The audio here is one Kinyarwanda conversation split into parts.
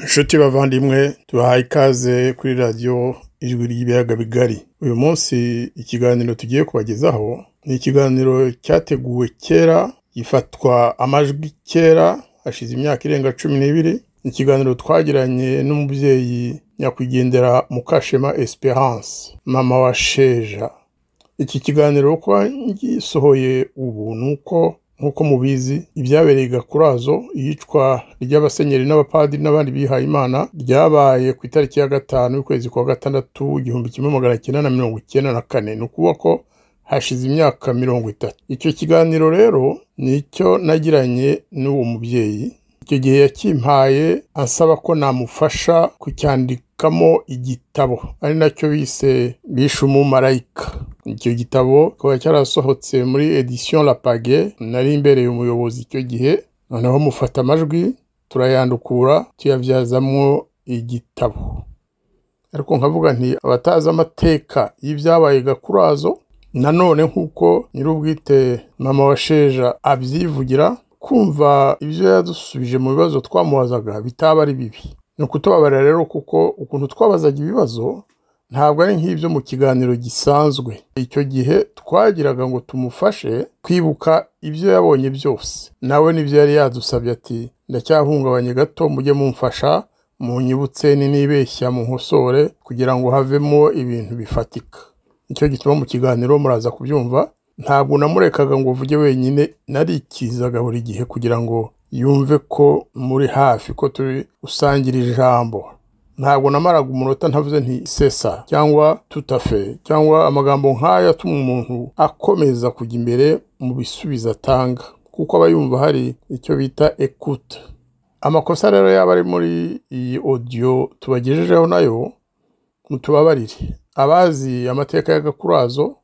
inshuti bavandimwe tubahaye ikaze kuri radiyo ijwi ry'ibiyaga bigari uyu munsi ikiganiro tugiye kubagezaho ni ikiganiro cyateguwe kera gifatwa amajwi kera hashize imyaka irenga cumi n'ibiri ni ikiganiro twagiranye n'umubyeyi nyakwigendera mukashema esperance mama wa sheja iki kiganiro uko gisohoye ubu ni uko nk'uko mubizi ibyabereye i gakurazo iyicwa ry'abasenyeri n'abapadiri n'abandi bihaye imana ryabaye ku itariki ya gatanu y'ukwezi kwa gatandatu igihumbi kimwe magana cyenda na mirongo icyenda na kane ni ukuvuga ko hashize imyaka mirongo itatu icyo kiganiro rero nicyo nagiranye n'uwo mubyeyi icyo gihe yakimpaye ansaba ko namufasha kucyandikamo igitabo ari nacyo bise bishe umumarayika icyo gitabo kikaba cyarasohotse muri edition la page nari imbereye umuyobozi icyo gihe noneho mufata amajwi turayandukura tuyabyazamo igitabo ariko nkavuga nti abatazi amateka y'ibyabaye gakurazo nanone nk'uko nyir'ubwite mama wa sheja abyivugira kumva ibyo yadusubije mu bibazo twamubazaga bitaba ari bibi ni ukutubabarira rero kuko ukuntu twabazaga ibibazo ntabwo ari nk'ibyo mu kiganiro gisanzwe icyo gihe twagiraga ngo tumufashe kwibuka ibyo yabonye byose nawe nibyo yari yadusabye ati ndacyahungabanye gato mujye mumfasha munyibutse ninibeshya mu nkosore kugira ngo havemo ibintu bifatika nicyo gituma mu kiganiro muraza kubyumva ntabwo namurekaga ngo uvuge wenyine narikizaga buri gihe kugira ngo yumve ko muri hafi ko turi gusangira ijambo ntabwo namaraga umunota ntavuze nti sesa cyangwa tutafe cyangwa amagambo nk'aya atuma umuntu akomeza kujya imbere mu bisubizo atanga kuko aba yumva hari icyo bita ekute amakosa rero yaba ari muri iyi odiyo tubagejejeho nayo mutubabarire abazi amateka ya gakurazo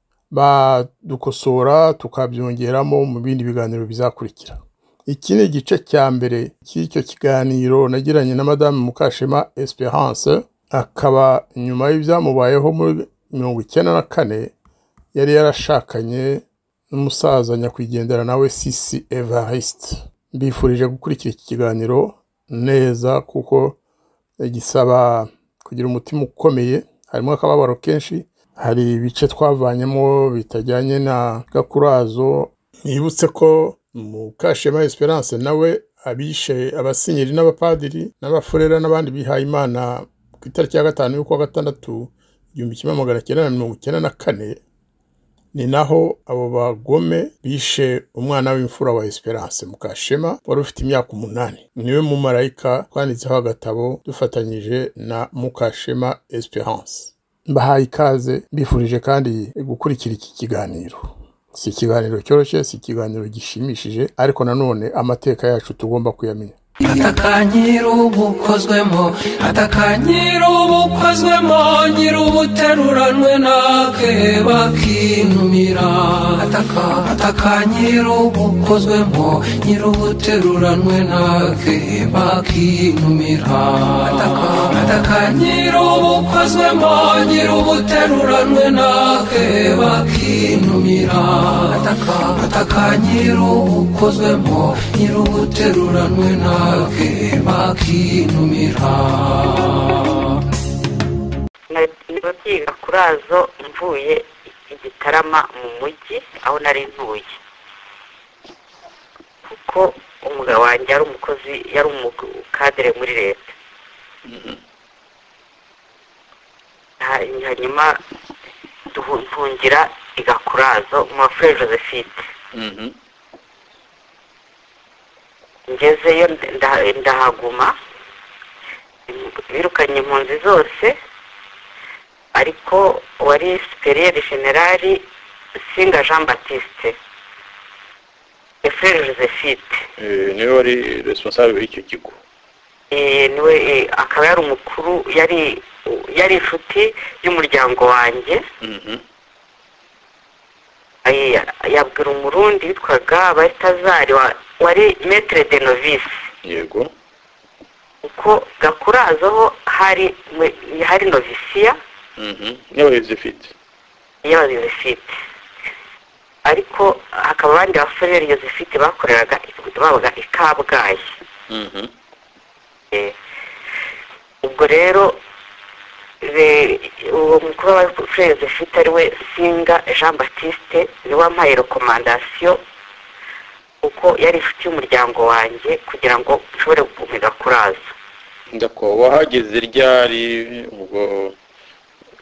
badukosora tukabyongeramo mu bindi biganiro bizakurikira iki ni igice cya mbere cy'icyo kiganiro nagiranye na madamu mukashema esperance akaba nyuma y'ibyamubayeho muri mirongo icyenda na kane yari yarashakanye n'umusaza nyakwigendera nawe sisi evariste mbifurije gukurikira iki kiganiro neza kuko gisaba kugira umutima ukomeye harimo akababaro kenshi hari ibice twavanyemo bitajyanye na gakurazo nibutse ko mukashema esperance nawe abishe abasinyeri n'abapadiri n'abafurera n'abandi bihaye imana ku itariki ya gatanu y'ukwa gatandatu igihumbi kimwe magana cyenda na mirongo icyenda na kane ni naho abo bagome bishe umwana w'imfura wa esperance mukashema wari ufite imyaka umunani niwe mumarayika twanditseho agatabo dufatanyije na mukashema esperance mbahaye ikaze mbifurije kandi gukurikira iki kiganiro si ikiganiro cyoroshye si ikiganiro gishimishije ariko nanone amateka yacu tugomba kuyamenya atakanyira ubu ukozwemo atakanyira ubu ukozwemo nyiri ubuteruranwe nake bakinumira ataka atakanyira ubu ukozwemo nyiri ubuteruranwe nake bakinumira ataka atakanyira ubu ukozwemo nyiri ubuteruranwe nake bakinumira ataka atakanyira ubu ukozwemo nyiri ubuteruranwe nake bake bakinumira nagiye byiga kurazo mvuye i gitarama mu mujyi aho nari ntuye kuko umugabo wanjye yari umukozi yari umukadere muri leta hanyuma mpungira i gakurazo mu bafure josephine ngezeyo ndahaguma birukanye impunzi zose ariko wari siperiyeri generari singa jean batiste efurere josephine niwe wari responsable w'icyo kigo niwe akaba yari umukuru yari yari inshuti y'umuryango wanjye yabwira umurundi witwaga baritazari wari metire de novisi yego kuko gakurazo ho hari hari novisiya n'abayobozi ifite y'abayobozi ifite ariko hakaba abandi basoreri yozefite bakoreraga babaga i kabgayi ubwo rero be- uwo mukuru wa fureze ufite ariwe singa jean batiste niwe wampaye rekomandasiyo kuko yari inshuti y'umuryango wanjye kugira ngo nshobore gukomeza kuraza ndako wahageze ryari ubwo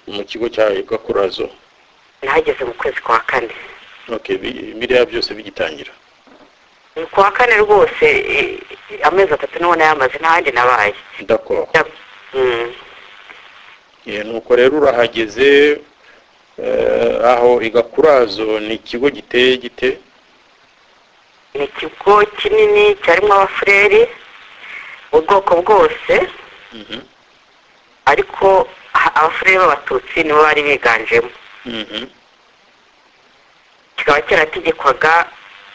mu kigo cya gakurazo nahageze mu kwezi kwa kane okay bi- biriya byose bigitangira Mu kwa kane rwose eh, amezi atatu niho nayamaze n'ahandi nabaye ndako Mm. Eh, nuko rero urahageze eh, aho igakurazo ni ikigo giteye gite ni ikigo kinini cyarimo abafureri ubwoko bwose Mhm, ariko ha- abafureri b'abatutsi nibo bari biganjemo mhm. kikaba cyarategekwaga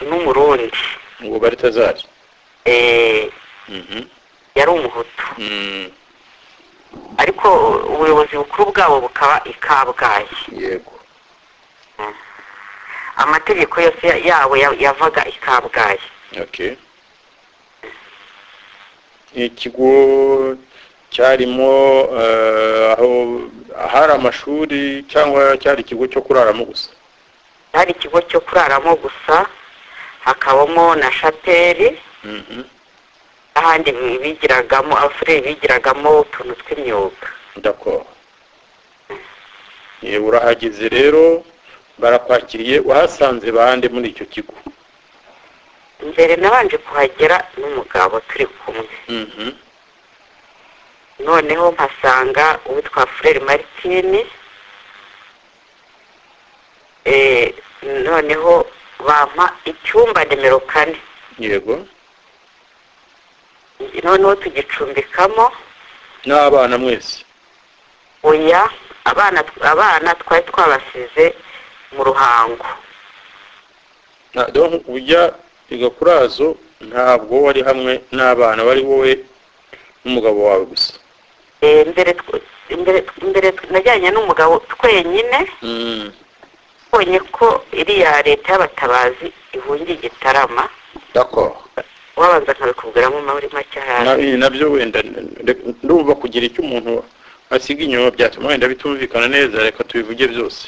n'umurundi ngo baritazari Eh, Mhm, yari umuhutu mm, ariko ubuyobozi bukuru bwabo bukaba i kabgayi yego amategeko yose ya- yabo ya- yavaga i kabgayi okay ikigo cyarimo eh, aho ahari amashuri cyangwa cyari ikigo cyo kuraramo gusa hari ikigo cyo kuraramo gusa hakabamo na shapeli Mhm, n'ahandi bigiragamo abafureri bigiragamo utuntu tw'imyuga d'accord Eh, urahageze rero barakwakiriye wahasanze bande muri icyo kigo mbere nabanje kuhagera n'umugabo turi kumwe Mhm, noneho mpasanga uwitwa fureri maritini Eh, noneho bampa icyumba nimero kane yego noneho tugicumbikamo n'abana mwese oya abana abana twari twabasize mu ruhango Na- donc ujya igakurazo ntabwo wari hamwe n'abana wari wowe n'umugabo wawe gusa Eh, mbere tw- mbere mbere tw- najyanye n'umugabo twenyine Mm, mbonye ko iriya leta y'abatabazi ihungiye igitarama d'accord wabanza nkabikubwiramo muri make hasi Na- ibi nabyo wenda reka- ndumva kugira icyo umuntu asiga inyuma byatuma wenda bitumvikana neza reka tubivuge byose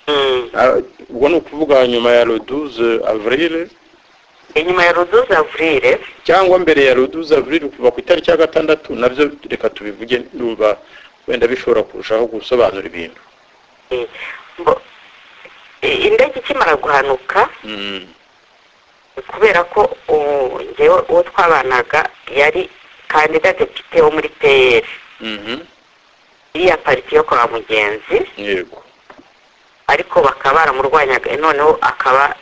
Mm. Ah, ubwo ni ukuvuga nyuma ya le 12 avril inyuma ya ruduza avurile cyangwa mbere ya le 12 avril kuva ku itariki ya gatandatu nabyo reka tubivuge ndumva wenda bishobora kurushaho gusobanura ibintu eh, mbo- eh, indege ikimara guhanuka Mm, kubera ko uwo- njyewe uwo twabanaga yari kandida depite wo muri peyeri mhm, iriya pariti yo kwa mugenzi yego ariko bakaba baramurwanyaga noneho akaba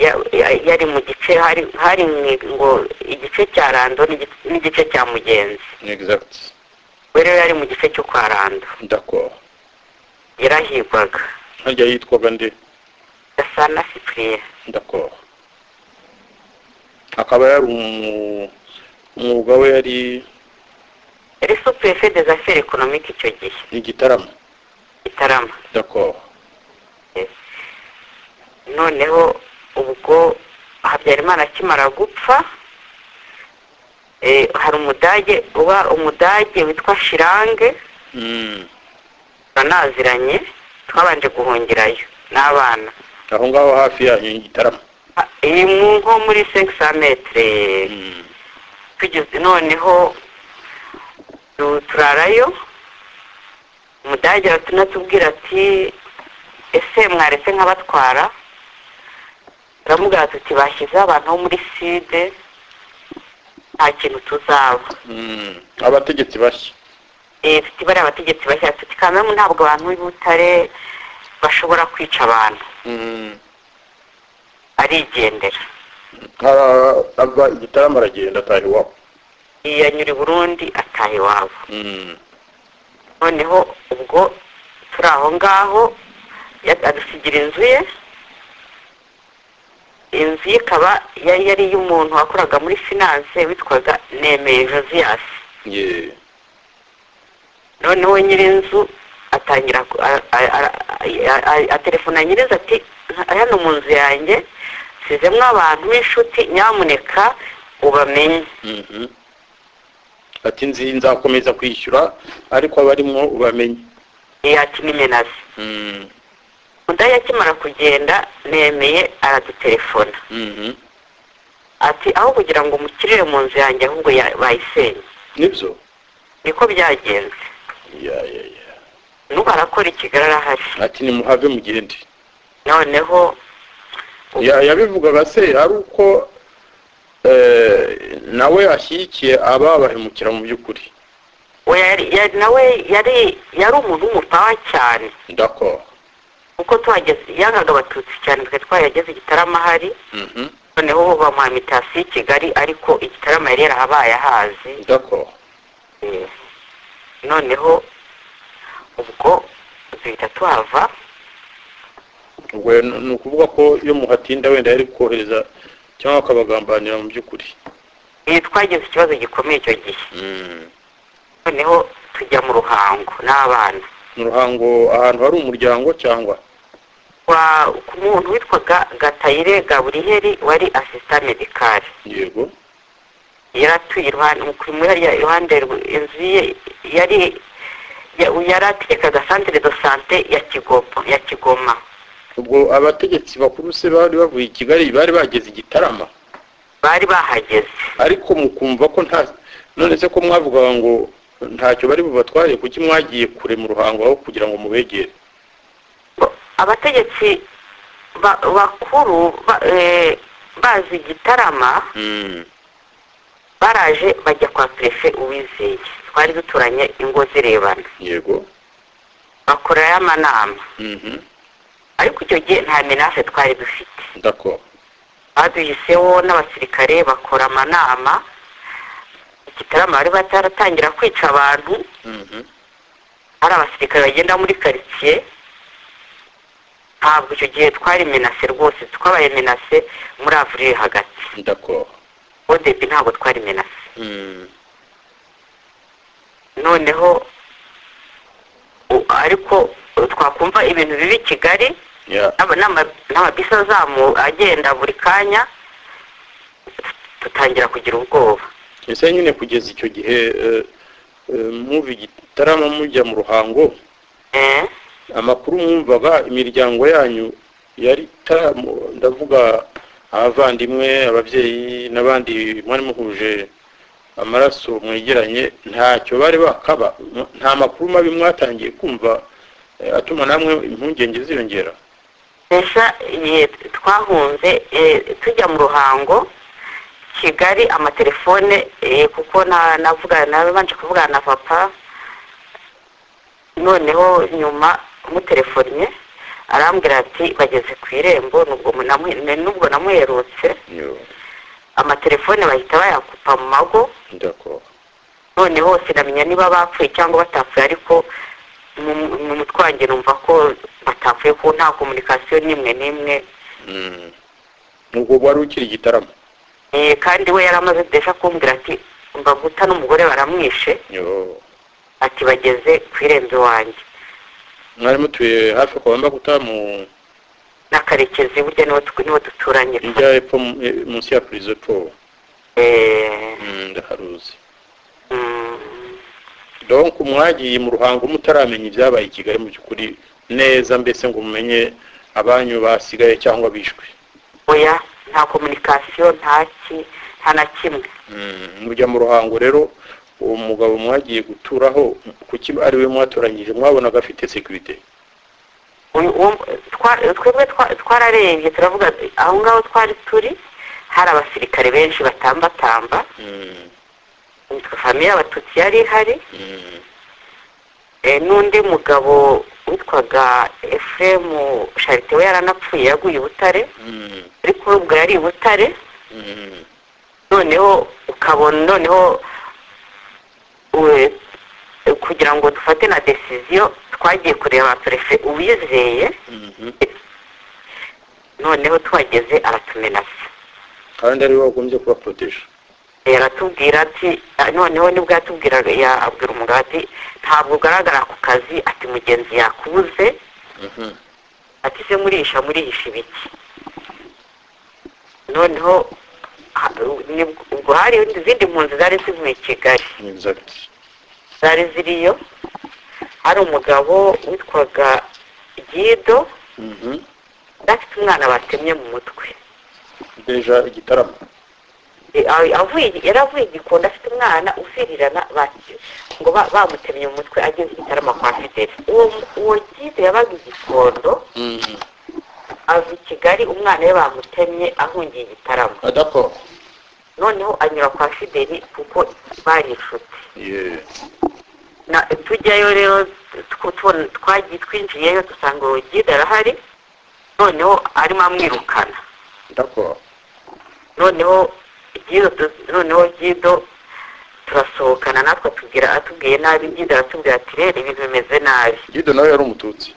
ya- ya- yari mu gice hari hari mwe- ngo igice cya rando n'igice- n'igice cya mugenzi exact we rero yari mu gice cyo kwa rando d'accord yarahigwaga harya yitwaga nde gasana sipuriyeri d'accord akaba yari umu- umwuga we yari yari supurefe des affaires ekonomike icyo gihe igitaramo gitarama d'accord noneho ubwo habyarimana akimara gupfa eh, hari umudage uba umudage witwa shirange Mm. turanaziranye twabanje guhungirayo n'abana aho ngaho hafi yanyu igitaramo Ah, iyi mu nko muri sekisa metere Mm. tugeze noneho tu- turarayo umudage aranatubwira ati ese mwaretse nk'abatwara turamubwira tuti bashyizeho abantu bo muri side nta kintu tuzaba Mm. abategetsi bashya Eh, tuti bariya abategetsi bashya tuti kaminuza ntabwo abantu b'i butare bashobora kwica abantu Mm. arigendera Ara- ava igitaramo aragenda ataha iwabo yanyura i burundi ataha iwabo Mm. noneho ubwo turi aho ngaho ya- adusigira inzu ye inzu ye ikaba yari yari iy'umuntu wakoraga muri finance witwaga nemeye josias ye noneho nyir'inzu atangira ku- a- a- a- a- a- aterefona nyir'inzu ati "Ha- hano mu nzu yanjye nsizemo abantu b'inshuti nyamuneka ubamenye Mhm. ati nzi nzakomeza kwishyura ariko abarimo bamenye yakimimenazi Mm, mudaya akimara kugenda nemeye aradutelefona mhm. ati aho kugira ngo mukirire mu nzu yanjye ahubwo ya- bayisenye nibyo niko byagenze Ya, ya, ya. n'ubu arakora ikigali arahari ati nimuhave mugende noneho Ya- yabivugaga se ari uko eh, nawe ashyigikiye ababahemukira mu by'ukuri we yari- yari- nawe yari yari umuntu w'umupawa cyane ndakora kuko tuhageze yangaga abatutsi cyane twe twahageze igitaramo ahari noneho ubu bamuha imitasi y'i kigali ariko igitaramo yari yarahabaye ahazi ndakora Eh, noneho ubwo duhita tuhava ubwo rero ni ukuvuga ko iyo muhatinda wenda yari kohereza cyangwa akabagambanira mu by'ukuri iyo twagize ikibazo gikomeye icyo gihe Mm. noneho tujya mu ruhango n'abana mu ruhango ahantu hari umuryango cyangwa Kwa- ku muntu witwaga gatayire gaburiyeri wari asisita medikari yego yari atuye iruhande mu kuri muri hariya iruhande rw- inzu ye yari ya- yari ategekaga santire do sante ya kigoma ya kigoma ubwo abategetsi bakuru se bari bavuye i kigali bari bageze igitarama bari bahageze ariko mukumva ko nta none se ko mwavugaga ngo ntacyo bari bubatware kuki mwagiye kure mu ruhango aho kugira ngo mubegere abategetsi ba- bakuru ba- eh, bazi igitarama Mm. baraje bajya kwa perefe uwizeye twari duturanye ingo zirebana yego bakorerayo amanama Mhm. ariko icyo gihe nta menafe twari dufite ndakora baduhiseho n'abasirikare bakora amanama igitarama bari bataratangira kwica abantu Mhm. hari abasirikare bagenda muri karitsiye ntabwo icyo gihe twari menase rwose twabaye menase muri avurile hagati ndakora odebi ntabwo twari menase Mm. noneho u- ariko twakumva ibintu bibi i kigali ya n'ama- n'ama- n'amabisi azamu agenda buri kanya dutangira kugira ubwoba ese nyine kugeza icyo gihe eh, eh, muva igitarama mujya mu ruhango Eh, amakuru mwumvaga imiryango yanyu yari itaramu- ndavuga abavandimwe ababyeyi n'abandi mwari muhuje amaraso mwegeranye ntacyo bari bakaba M- nta makuru mabi mwatangiye kumva eh, atuma namwe impungenge ziyongera Sha igihe twahunze eh, tujya mu ruhango kigali amatelefone eh, kuko na- navugana nabanje kuvugana na papa noneho nyuma mutelefonnye arambwira ati bageze ku irembo nubwo namu- nubwo namuherutse amatelefone bahita bayakupa mu mago ndakora noneho sinamenya niba bapfuye cyangwa batapfuye ariko mu mu mutwe wanjye numva ko batapfuye ko nta komunikasiyo n'imwe n'imwe Mm. ubwo wari ukiri igitaramo Eh, kandi we yari amaze desha kumbwira ati mbaguta n'umugore baramwishe Yo. ati bageze ku irembo iwanjye mwari mutuye hafi kwa Mbaguta mu na karekezi burya niwo tu- niwo duturanye njya epfo mu- e- munsi ya purizo po Eh, Mm, ndaharuzi mm, donc mwagiye mu ruhango mutaramenye ibyabaye i kigali mu by'ukuri neza mbese ngo mumenye abanyu basigaye cyangwa bishwe oya nta komunikasiyo nta ki nta na kimwe Mm, mujya mu ruhango rero uwo mugabo mwagiye guturaho kuki ari we mwatoranyije mwabonaga afite sekirite Uyu- uwo- twa- twebwe twa- twararebye turavuga aho ngaho twari turi hari abasirikare benshi batambatamba Mm, nitwe famiye abatutsi yari ihari mm, eh, n'undi mugabo witwaga efuremu sharite we yaranapfuye yaguye i butare mm, ariko we ubwo yari i butare mm, noneho ukabona noneho we- kugira ngo dufate na desiziyo twagiye kureba perefe uwizeye mhm. noneho tuhageze aratumenasa kandi ari we wagombye kubaporoteje yaratubwira ati "Ah, noneho nibwo yatubwiraga yabwira umugabo ati ntabwo ugaragara ku kazi ati mugenzi yakubuze Mhm. ati se murisha murisha ibiki noneho ha- nibwo- ubwo hari izindi mpunzi zari zivuye i kigali exact zari ziriyo hari umugabo witwaga gido Mhm. yari afite umwana batemye mu mutwe deja igitaramo E, a- avuye- yari avuye igikondo afite umwana uvirirana bati- ngo ba- bamutemye mu mutwe ageze igitarama kwa fideli uwo uwo gido yabaga igikondo Mhm. ava i kigali umwana we bamutemye ahungiye igitaramo Ah, d'accord noneho anyura kwa fideli kuko bari inshuti Yeah. na tujyayo rero tw- tubona- twagiye twinjiyeyo dusanga urugida arahari noneho arimo amwirukana d'accord noneho gido tu- noneho gido turasohokana natwe atubwira atubwiye nabi gido aratubwira ati rero ibintu bimeze nabi gido nawe yari umututsi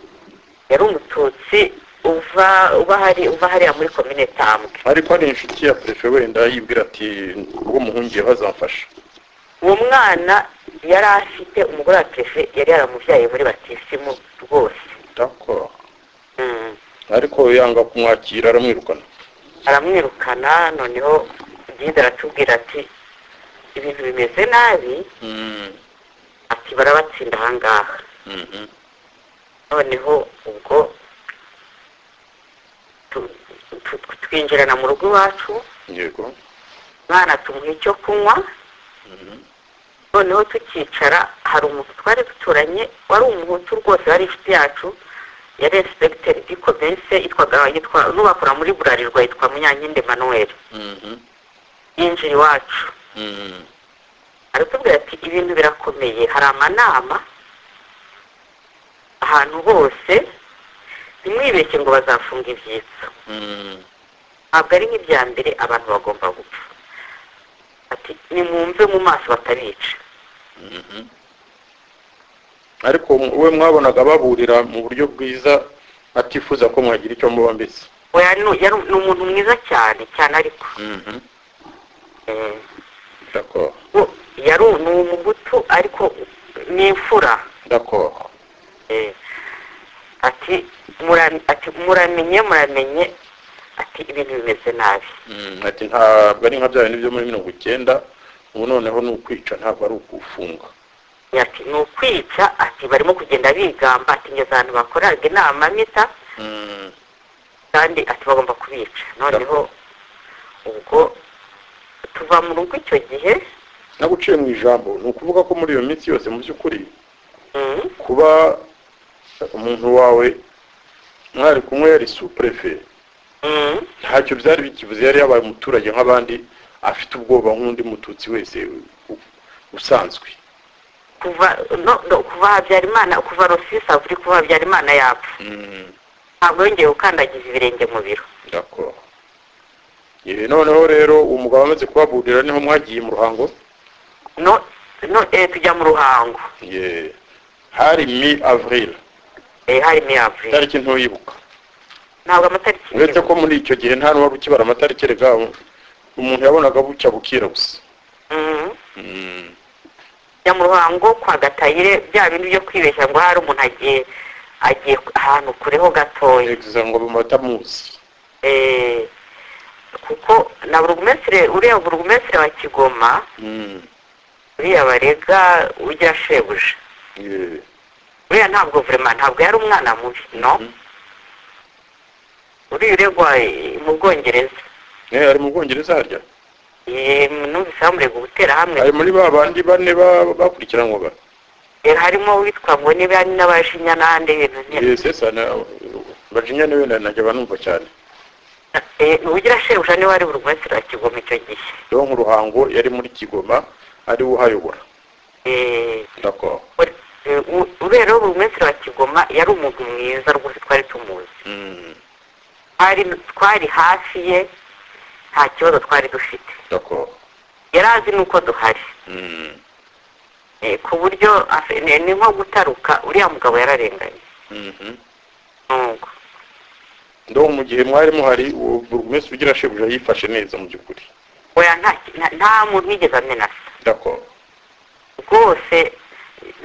yari umututsi uva uba hari uva hariya muri komine tambwe ariko hari inshuti ya perefe wenda yibwira ati ubwo muhungiye bazamfasha uwo mwana yari afite umugore wa perefe yari yaramubyaye muri batisimu rwose d'accord Mm. ariko yanga kumwakira aramwirukana aramwirukana noneho gihinde aratubwira ati ibintu bimeze nabi Mhm. ati barabatsinda ahangaha Mhm. noneho ubwo tu- tu- tu- twinjirana mu rugo iwacu yego umwana tumuha icyo kunywa noneho tukicara hari umuntu twari duturanye wari umuhutu rwose wari inshuti yacu yari esipegitere dikomense yitwaga yitwa n'ubakora muri burarirwa yitwa munyankindi manuel Mhm. yinjira iwacu Mhm. aratubwira ati ibintu birakomeye hari amanama ahantu hose ntimwibeshye ngo bazafunga ibyitso Mhm. ntabwo ari nk'ibya mbere abantu bagomba gupfa ati nimwumve mu maso batabica ariko we mwabonaga baburira mu buryo bwiza atifuza ko mwagira icyo muba mbese oya ni yari- ni umuntu mwiza cyane cyane ariko eh, d'accord wo- yari ni umuhutu ariko ni imfura d'accord Eh, ati mura- ati muramenye muramenye ati ibintu bimeze nabi Mm, ati ntabwo ari nka bya bintu byo muri mirongo icyenda ubu noneho ni ukwica ntabwo ari ukufunga ati ni ukwica ati barimo kugenda bigamba ati ngeze ahantu bakoraga inama mita Mm, kandi ati bagomba kubica noneho ubwo tuva mu rugo icyo gihe naguciye mu ijambo ni ukuvuga ko muri iyo minsi yose mu by'ukuri mm, kuba umuntu wawe mwari kumwe yari supurefe mm, ntacyo byari bikivuze yari yabaye umuturage nk'abandi afite ubwoba nk'undi mututsi wese u- usanzwe kuva no, no, kuva habyarimana kuva rosisi avuri kuva habyarimana yapfa Mm, ntabwo yongeye gukandagiza ibirenge mu biro d'accord. Eh, noneho rero uwo mugabo amaze kubaburira niho mwagiye mu ruhango no, no, eh, tujya mu ruhango Yeah. hari mi avril eh, hari miyavure itariki ntuyibuka ntabwo amatariki uretse yibuka. ko muri icyo gihe nta n'uwari ukibara amatariki erega umuntu yabonaga bucya bukira gusa Mm. Mm. ya mu ruhango kwa gatayire bya bintu byo kwibeshya ngo hari umuntu agiye agiye ahantu kureho gatoya Egza ngo bamatamuzi Eh, kuko na burugumesire uriya burugumesire wa kigoma Mm. uriya barega ujya shebuja Yeah. uriya ntabwo vurema ntabwo yari umwana mubi no Mhm. uriya uregwa eh, mu bwongereza Eh, ari mu bwongereza harya Eh, numvise bamurega gutera hamwe ari muri ba bandi bane ba- bakurikiranwaga Eh, harimo uwitwa ngo niba n'abajinya n'ahandi ibintu nyine bajinya niwe na- najya banumva cyane Eh, ugira shebuja niwe wari burugumesire wa kigoma icyo gihe rero nk'uruhango yari muri kigoma ari we uhayobora Eh, D'accord. Eh, u- ubera buri munsi wa kigoma yari umuntu mwiza rwose twari tumuzi Mm. twari twari hafi ye nta kibazo twari dufite D'accord. yari azi n'uko duhari Mm. Eh, ku buryo afe- ni ni nko gutaruka uriya mugabo yararenganye Mhm. nubwo ndo mu gihe mwari muhari uwo buri wese ugira shebuja yifashe neza mu by'ukuri oya nta ki- nta- nta muntu wigeze amenasa d'accord rwose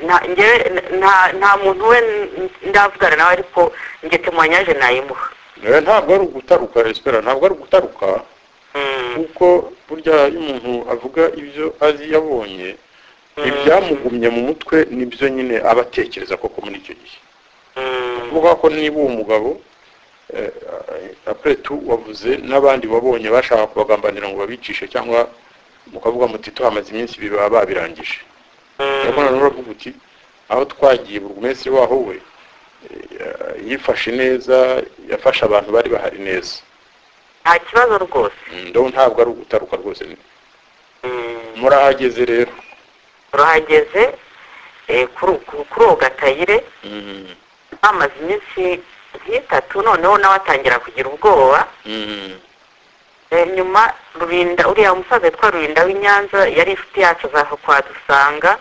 nta njyewe nta nta muntu we n- ndavugana nawe ariko njye temuwanyaje nayimuha Eh, ntabwo ari ugutaruka espera ntabwo ari ugutaruka kuko burya iyo umuntu avuga ibyo azi yabonye ibyamugumye mu mutwe nibyo nyine aba atekereza koko muri icyo gihe kuvuga ko niba uwo mugabo apuretu wavuze n'abandi wabonye bashaka kubagambanira ngo babicishe cyangwa mukavuga muti tuhamaze iminsi ibiri baba babirangije urabona rero uravuga uti aho twagiye buri munsi waho we yifashe neza yafashe abantu bari bahari neza nta kibazo rwose ndabona ntabwo ari ugutaruka rwose murahageze rero urahageze eh, kuri- ku- kuri uwo gatayire bamaze iminsi nk'itatu noneho nawe atangira kugira ubwoba Eh, nyuma rubinda uriya musaza yitwa rurinda w'inyanza yari inshuti yacu azaza kwadusanga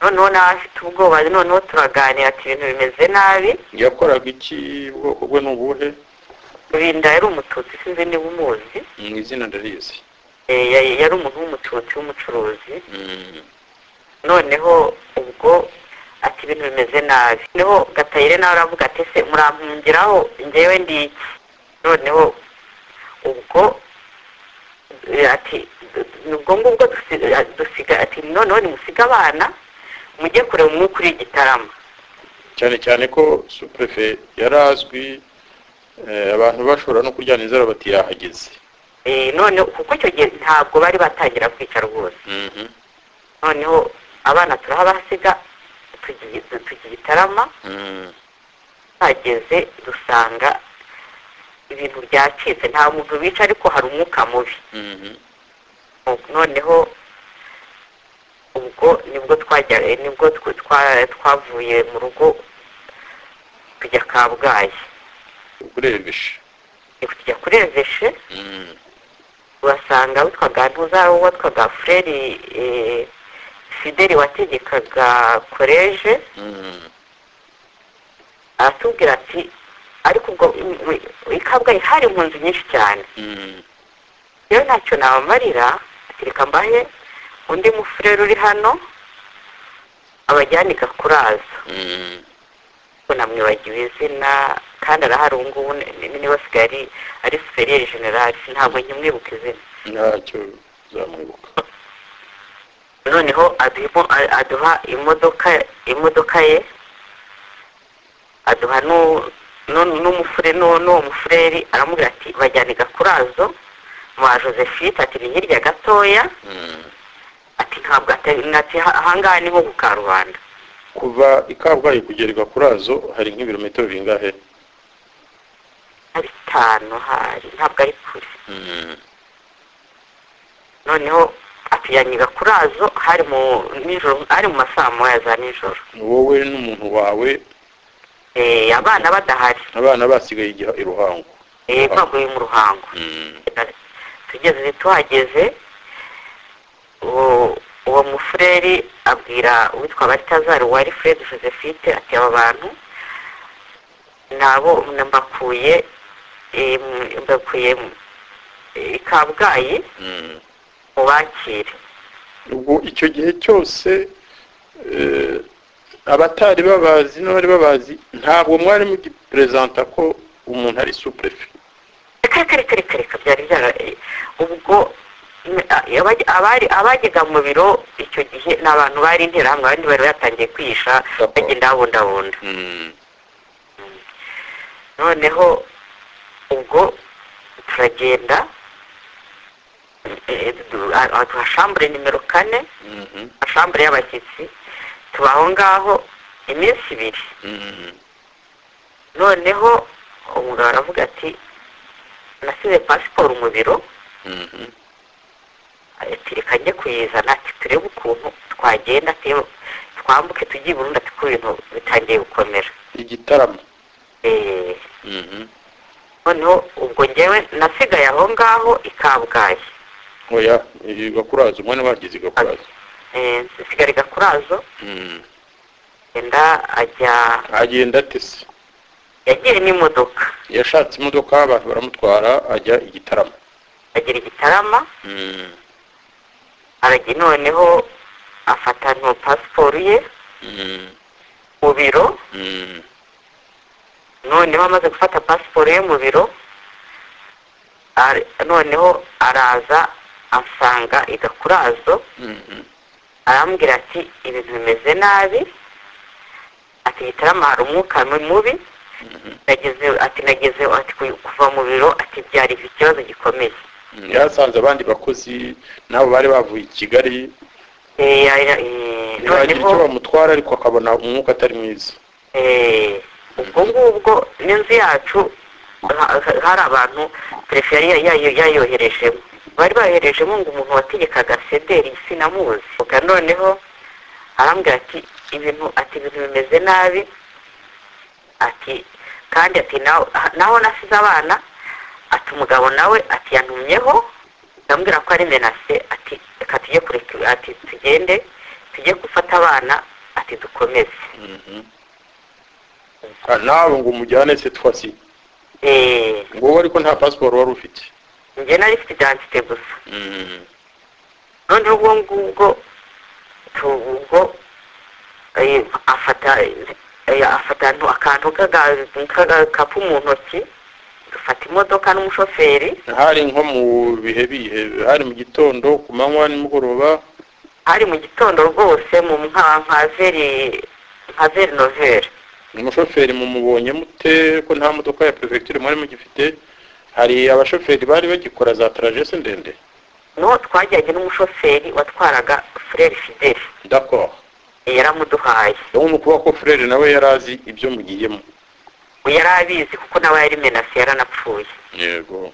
noneho nawe afite ubwoba noneho turaganira ati ibintu bimeze nabi yakoraga iki ubwoko bwe ni ubuhe rurinda yari umututsi sinzi niba umuzi mu izina ndarizi Eh, ya- yari umuntu w'umututsi w'umucuruzi noneho ubwo ati ibintu bimeze nabi noneho gatayire nawe aravuga ati se murampungiraho njyewe ndi iki noneho ubwo eh, ati ubwo ngubwo dusi- eh, dusiga ati noneho nimusiga abana mujye kureba umwuka uri igitarama cyane cyane ko supurefe yari azwi eh, abantu bashobora no kuryana inzara bati yahageze Eh, noneho kuko icyo gihe ntabwo bari batangira kwica rwose Mhm, noneho abana turahabasiga tugiye tugiye igitarama mhm, twageze dusanga ibintu byacitse nta muntu wica ariko hari umwuka mubi mhm. noneho ubwo nibwo twajya eh, nibwo tw- twa- twavuye mu rugo tujya kabgayi urebeshe tujya kuri eveshe Mhm, urasanga witwaga ntuzaro witwaga fureri eh, fideli wategekaga koleje mhm. aratubwira ati ariko ubwo i- i- i kabgayi hari impunzi nyinshi cyane Mhm, rero ntacyo nabamarira ati reka mbahe undi mufurere uri hano abajyane i gakurazo mhm. ko namwibagiwe izina kandi arahari ubu ngubu ni- ni- niba asigaye ari ari superiyeri generali ntabwo nkimwibuka izina ntacyo zamwibuka noneho aduha- a- aduha imodoka imodoka ye aduha n'u- n'u- n'umufure n'u- n'uwo mufureri aramubwira ati bajyane i gakurazo mwa josephine ati ni hirya gatoya Mhm. ati ntabwo atari ati "Ha- ahangaha ni nko ku karubanda kuva i kabgayi kugera i gakurazo hari nk'ibirometero bingahe ari bitanu hari ntabwo ari kure Mhm, noneho atuyanyiga kuri azo hari mu nijoro ari mu masaha moya za nijoro wowe n'umuntu wawe Eh, abana badahari abana basigaye igiha i ruhango Eh, baguye mu ruhango Mhm, tugeze tuhageze uwo- uwo mufureri abwira uwitwa baritazari wari fred josephine ati aba bantu nabo mbakuye eh, mu- mbakuye mu- i kabgayi mhm. mubakire ubwo icyo gihe cyose eh, abatari babazi n'abari babazi ntabwo mwari mugiperezanta ko umuntu ari supurefe reka reka reka reka reka byari byara eh, ubwo mm, a- abaj- abari abajyaga mu biro icyo gihe ni abantu bari interahamwe abandi bari batangiye kwihisha D'accord. bagenda babundabunda noneho ubwo turagenda eh, du- a- a- tuhashambure nimero kane ashambure y'abashyitsi tuba aho ngaho iminsi ibiri noneho umugabo aravuga ati nasize pasiporo mu biro ati reka njye kuyizana ati turebe ukuntu twagenda ati twambuke tujye i burundi ati ko ibintu bitangiye gukomera igitaramo Eh, noneho ubwo njyewe nasigaye aho ngaho i kabgayi oya igakuraza umwanya bagize igakuraza Eh, nsigara i gakurazo yenda ajya agenda atese yagiye n'imodoka yashatse imodoka abantu baramutwara ajya igitaramo agera igitarama arajya noneho afata nto pasiporo ye mu biro noneho amaze gufata pasiporo ye mu biro ari- noneho araza ansanga i gakurazo arambwira ati ibintu bimeze nabi ati gitarama hari umwuka mubi nageze ati nageze ati ku- kuva mu biro ati byari ikibazo gikomeye yasanze abandi bakozi nabo bari bavuye i kigali Eh, ya- eh, ntibagira icyo noneho bamutwara ariko akabona umwuka atari mwiza eh, ubwo ngubwo n'inzu yacu ha- ha- hari abantu perefe yari ya- ya- yayoherejemo bari bayoherejemo ngo umuntu wategekaga sederi sinamuzi Ubwa noneho arambwira ati ibintu ati ibintu bimeze nabi ati kandi ati naho naho nasize abana ati umugabo nawe ati yantumyeho ndamubwira ko ari menase ati reka tujye kure tu- ati tugende tujye gufata abana ati dukomeze Ah, nawe ngo umujyane se twasi Eh, wowe ariko nta pasiporo wari ufite njye nari mfite identite gusa noneho ubwo ngubwo tu- ubwo eh, afata eh, afata antu- akantu k'aga- k'agakapu mu ntoki dufata imodoka n'umushoferi hari nko mu bihe bihe hari mu gitondo ku manywa nimugoroba hari mu gitondo rwose mu nka nka veri nka veri noveri umushoferi mumubonye mute ko nta modoka ya perefegitura mwari mugifite hari abashoferi bari bagikora za tarajese ndende niho twajyanye n'umushoferi watwaraga fureri fideli d'accord yaramuduhaye ubu ni ukuvuga ko furere nawe yari azi ibyo mugiyemo yari abizi kuko nawe yari menasi yaranapfuye yego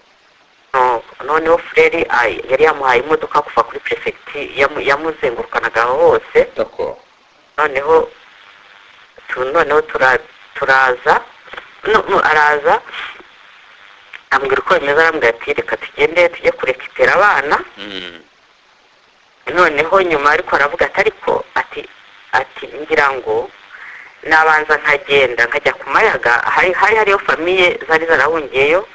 No- noneho fureri ay- yari yamuhaye imodoka kuva kuri perefegiti yamu- yamuzengurukanaga aho hose d'accord noneho tu- noneho tura- turaza no- no, araza ambwira uko bimeze arambwira ati reka tugende tujye kurekitera abana noneho nyuma ariko aravuga ati ariko ati ati ngira ngo nabanza nkagenda nkajya ku mayaga hari hari hariyo famiye zari zarahungiyeyo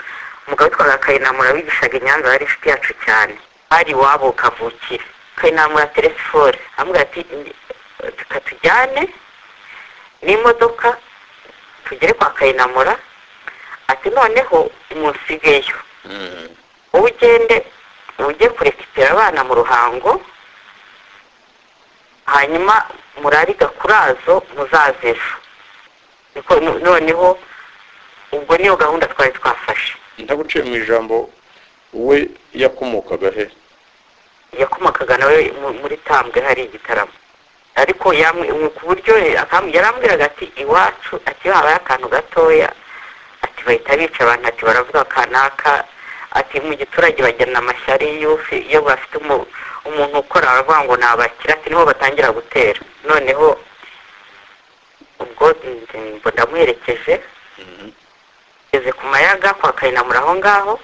umugabo witwaga kayinamura wigishaga i nyanza yari inshuti yacu cyane hari iwabo kavukire kayinamura telefone amubwira ati reka tujyane n'imodoka tugere kwa kayinamura ati noneho umunsigeyo wowe ugende ujye kurekitira abana mu ruhango hanyuma murari gakurazo muzaze ejo Niko no- noneho ubwo niyo gahunda twari twafashe ntaguciye mu ijambo we yakomokaga he yakomakaga nawe mu- muri tambwe hari igitaramo ariko yamwe- mu- ku buryo akam- yarambwiraga ati iwacu ati iyo habaye akantu gatoya ati bahita bica abantu ati baravuga kanaka ati mu giturage bajyana amashyari y'ufi iyo bafite umu- umuntu ukora baravuga ngo nabakira ati niho batangira gutera noneho ubwo nzi- ngo ndamuherekeje ngeze ku mayaga kwa kayinamura aho ngaho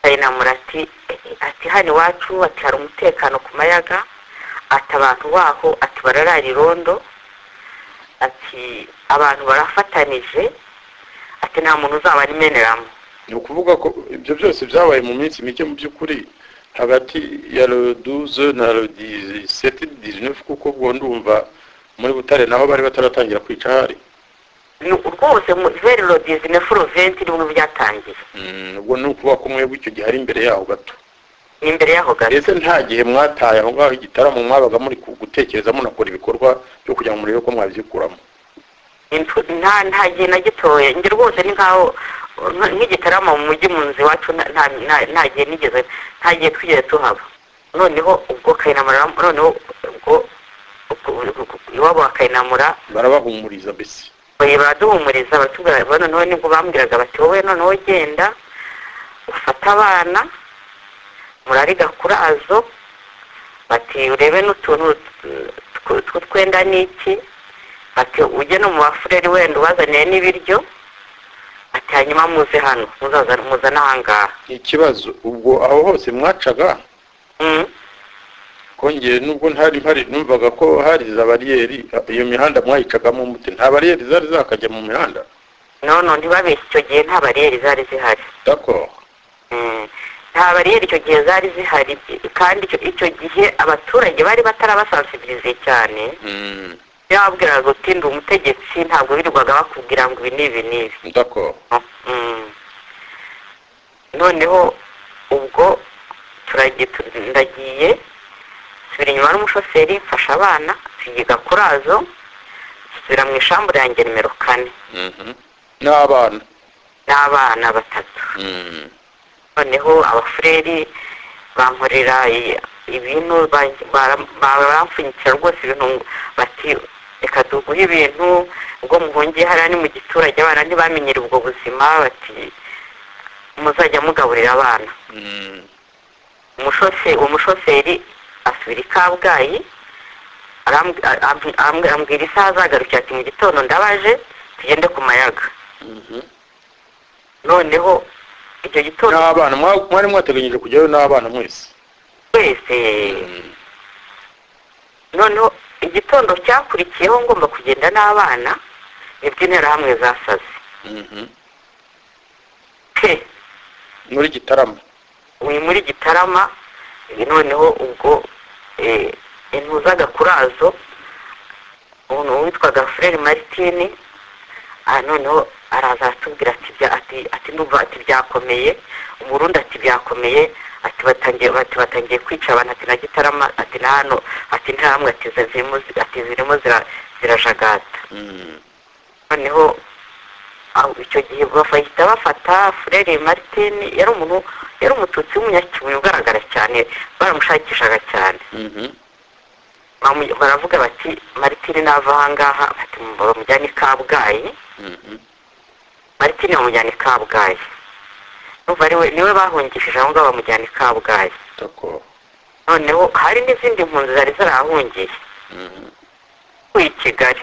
kayinamura ati ati hano iwacu ati hari umutekano ku mayaga ati abantu baho ati bararara irondo ati abantu barafatanije ati nta muntu uzaba arimeneramo ni ukuvuga ko ibyo byose byabaye mu minsi mike mu by'ukuri hagati ya roduze na rodiseti dizinefu kuko ubwo ndumva muri butare naho bari bataratangira kwica hari Ni rwose mu- veri rodizi na furoventi nibwo byatangiye ubwo ni ukuvuga ko mwebwe icyo gihe ari imbere yaho gato ni imbere y'aho gato ese nta gihe mwataye aho ngaho igitaramo mwabaga muri ku- gutekereza munakora ibikorwa byo kugira ngo murebe ko mwabikuramo Intu- nta nta gihe na gitoya njye rwose ni nkaho nk- nk'igitarama mu mujyi mu nzu iwacu nta- nta nta- nta gihe nigeze nta gihe twigeze tuhaba noneho ubwo kayinamura noneho ubwo ubwo- ubwo- iwabo wa kayinamura barabahumuriza mbese oye baraduhumuriza batubwira ba- noneho nibwo bambwiraga bati wowe noneho genda ufate abana murari gakurazo bati urebe n'utuntu tw- tw- tw'utwenda n'iki ati ujye no mu bafureri wenda ubazaniye n'ibiryo ati hanyuma muze hano muzaza- muzane ahangaha ikibazo ubwo aho hose mwacaga Mm. kongere nubwo ntari mpari numvaga ko hari za bariyeri iyo mihanda mwayicagamo mute nta bariyeri zari zakajya mu mihanda nono ntibabeshye icyo gihe nta bariyeri zari zihari d'accord Mm. nta bariyeri icyo gihe zari zihari kandi icyo- icyo gihe abaturage bari batarabasansibirize cyane Mm, yababwiraga uti ndi umutegetsi ntabwo birirwaga bakubwira ngo ibi ni ibi n'ibi d'accord Mm. noneho ubwo ndagiye nsubira inyuma n'umushoferi mfasha abana tuyiga kurazo nsubira mu ishambu yanjye nimero kane n'abana n'abana batatu noneho abafureri bankorera i- ibintu ba- ba- baramfunyikira rwose ibintu ngo bati reka tuguhe ibintu ubwo muhungiye hariya ni mu giturage abana ntibamenyere ubwo buzima bati muzajya mugaburira abana umushoferi umushoferi asubira i kabgayi aramb- a- amb- amb- ambwira isaha azagarukira ati mu gitondo ndabaje tugende ku mayaga noneho icyo gitondo n'abana mwa- mwari mwateganyije kujyayo n'abana mwese twese noneho igitondo cyakurikiyeho ngomba kugenda n'abana nibwo interahamwe zasaze pe muri gitarama uri muri gitarama noneho ubwo eh, intuzaga kurazo umuntu witwaga furere maritini ah, noneho araza aratubwira ati bya- ati- ati ndumva ati byakomeye umurundi ati byakomeye ati batangiye ati batangiye kwica abantu ati na gitarama ati na hano ati ntihamwe ati zirimo ati zirimo zira- zirajagata noneho aho icyo gihe bahita bafata furere maritin yari umuntu yari umututsi w'umunyakibuye ugaragara cyane baramushakishaga cyane Bamu- baravuga bati maritini nava ahangaha bati bamujyane i kabgayi maritini bamujyana i kabgayi numva ariwe niwe bahungishije aho ngaho bamujyana i kabgayi tako noneho hari n'izindi mpunzi zari zarahungiye i kigali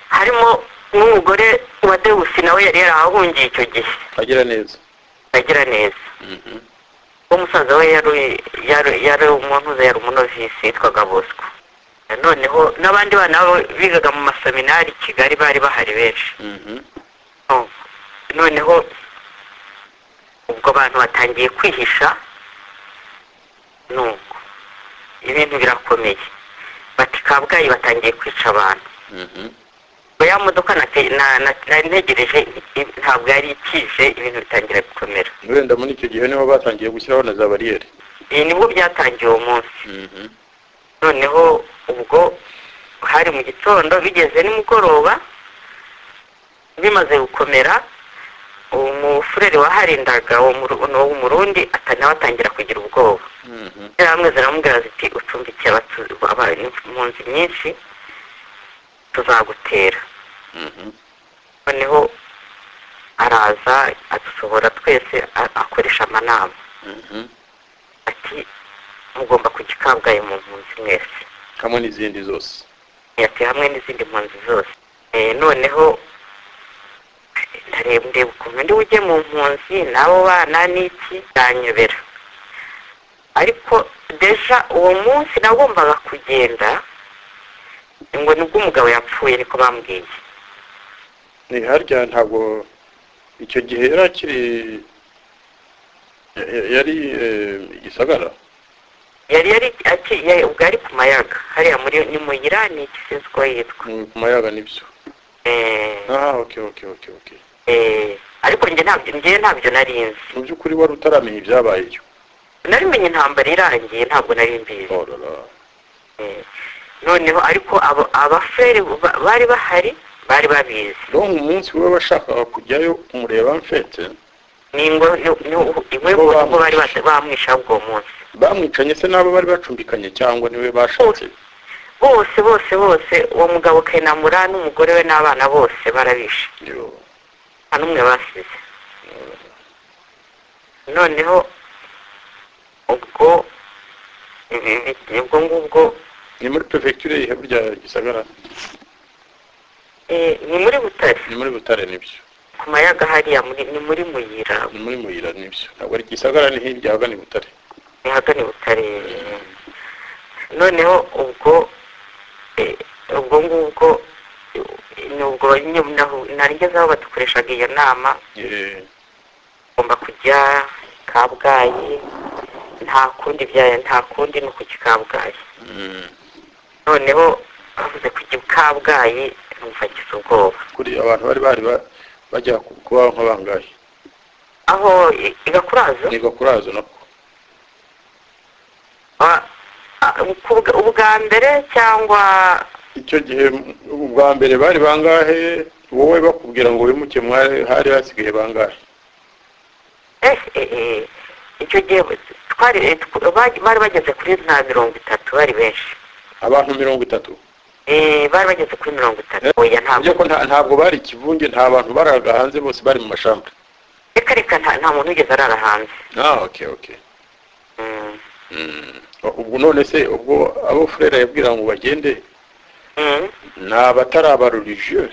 harimo n'umugore wa dewusi nawe yari yarahahungiye icyo gihe agira neza agira neza uwo musaza we yari yari- yari umuntu yari umunovisi yitwaga bosco noneho n'abandi bana babo bigaga mu maseminari i kigali bari bahari benshi Oh. noneho ubwo abantu batangiye kwihisha nuko ibintu birakomeye bati kabgayi batangiye kwica abantu ya modoka nate- na- na- nari ntegereje i- i- ntabwo yari ikije ibintu bitangira gukomera wenda muri icyo gihe niho batangiye gushyiraho na za bariyeri ibi nibwo byatangiye uwo munsi noneho ubwo hari mu gitondo bigeze nimugoroba bimaze gukomera uwo mufurere waharindaga uwo Muru- uwo murundi ata- nawe atangira kugira ubwoba interahamwe ziramubwira ziti ucumbikiye abatu- aba- impunzi nyinshi tuzagutera noneho araza adusohora twese a- akoresha amanama ati mugomba kujya i kabgayi mu mpunzi mwese hamwe n'izindi zose ati hamwe n'izindi mpunzi zose Eh, noneho ndareba ndeba ukuntu ndi bujye mu mpunzi n'abo bana n'iki byanyobera ariko deja uwo munsi nagombaga kugenda ngo nibwo umugabo yapfuye niko bambwiye ni harya ntabwo icyo gihe yari akiri ya- ya- yari eh, gisagara yari yari aki- yari- ubwo yari ku mayaga hariya muri ni muyira ni iki sinzi uko yitwa Mu- ku mayaga nibyo Eh, aha okay okay okay okay eh, ariko njye ntabyo njye ntabyo nari nzi mu by'ukuri wari utaramenya ibyabayeyo narimenye intambara irangiye ntabwo nari mbizi orara Eh, noneho ariko abo- abafurere ba- bari bahari bari babizi donc umunsi we washakaga kujyayo kumureba mfete n'ingo imwe Bo mu ngo bamwishe. bari bata- bamwishaho ubwo munsi bamwicanye se n'abo bari bacumbikanye cyangwa niwe bashatse bose bose bose uwo mugabo kenamura n'umugore we n'abana bose barabishe Yo. nta n'umwe basize noneho ubwo ibi- ibi- ubwo ngubwo ni muri perefegiture yihe burya gisagara eh, ni muri butare ni muri butare nibyo ku mayaga hariya muri- ni muri muyira ni muri muyira nibyo ntabwo ari gisagara ni hirya ahagana i butare ntihagane butare noneho ubwo eh, ubwo ngubwo eh, ni ubwo nyine naho- narigeze aho badukoreshaga iyo nama Eh, ngomba kujya kabgayi nta kundi bya nta kundi ni ukujya i kabgayi mm, noneho bavuze kujya i kabgayi numva ngize ubwoba kuri abantu bari bari ba- bajya kuba nka bangahe aho i- i gakurazo ni gakurazo nako Ah, ah, ku bwa- ubwa mbere cyangwa icyo gihe ubwa mbere bari bangahe wowe bakubwira ngo wimuke mwari hari hasigaye bangahe eh, eh, eh, icyo gihe twari eh, tw- bari bari bageze kuri nta mirongo itatu bari benshi abantu mirongo itatu Eh, bari bageze kuri mirongo itatu oya ntabwo Burya ko nta- ntabwo bari ikivunge nta bantu baraga hanze bose bari mu mashamba reka reka nta- nta muntu wigeze arara hanze ah okay okay Mm. Mm. ubwo none se ubwo abo furera yabwira ngo bagende Mm. ni abatari abarurije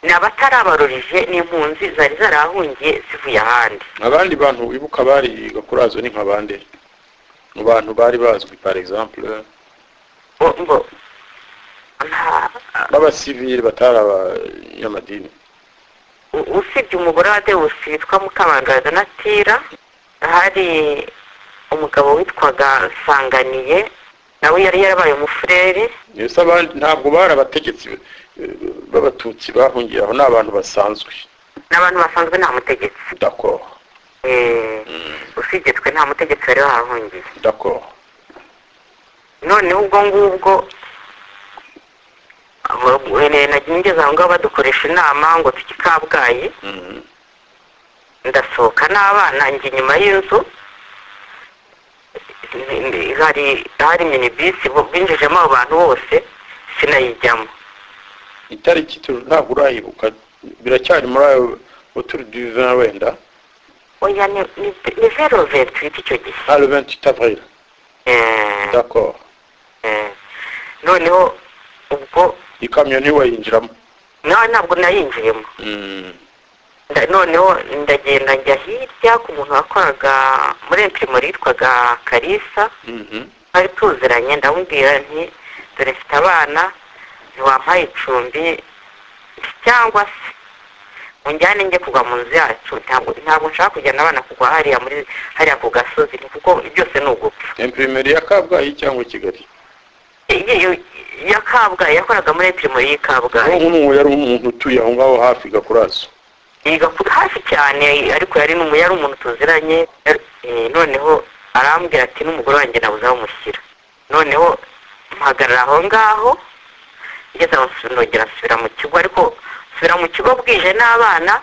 ni abatari abarurije n'impunzi zari zarahungiye zivuye ahandi abandi bantu wibuka bari gakurazo ni nka bande mu bantu bari bazwi par exemple Ngo- ngo nta b'abasivili batari abanyamadini u- usibye umugore wa dewusi witwa mukamangaza na tira hari umugabo witwaga nsanganiye nawe yari yarabaye umufureri mbese abandi ntabwo bari abategetsi eh, b'abatutsi bahungiye aho ni abantu basanzwe n'abantu basanzwe nta mutegetsi d'accord Eh, usibye twe nta mutegetsi wari wahahungiye d'accord noneho ubwo ngubwo abo- eh, nagiye ngeze aho ngaho badukoresha inama ngo tujye i kabgayi Mhm. ndasohoka n'abana njye inyuma y'inzu Ni- ni- hari hari minibisi bo- binjijemo abo bantu bose sinayijyamo itariki tu- ntabwo urayibuka biracyari muri ayo oturu divin wenda oya ni ni- ni vero ventiriti icyo gihe ah le 28 avril Eh, d'accord eh. noneho ubwo ikamyo ntiwayinjiramo nawe ntabwo nayinjiyemo Mm. Nda- noneho ndagenda njya hirya ku muntu wakoraga muri entirimo yitwaga karisa Mhm. twari tuziranye ndamubwira nti dore mfite abana ntiwampaye icumbi nti cyangwa se unjyane njye kugwa mu nzu yacu ntabwo ntabwo nshaka kujyana abana kugwa hariya muri hariya ku gasozi nti kuko byose ni ugupfa imprimeri ya kabgayi cyangwa kigali Iyo- iyo- iya kabgayi yakoraga muri entirimo y'i kabgayi nk'uwo yari umuntu utuye aho ngaho hafi gakurazo yiga ku- hafi cyane ariko yari numu yari umuntu tuziranye yari- eh, noneho arambwira ati n'umugore wanjye nabuze aho mushyira noneho mpagarara aho ngaho ngeze aho nsu- nongera nsubira mu kigo ariko nsubira mu kigo bwije n'abana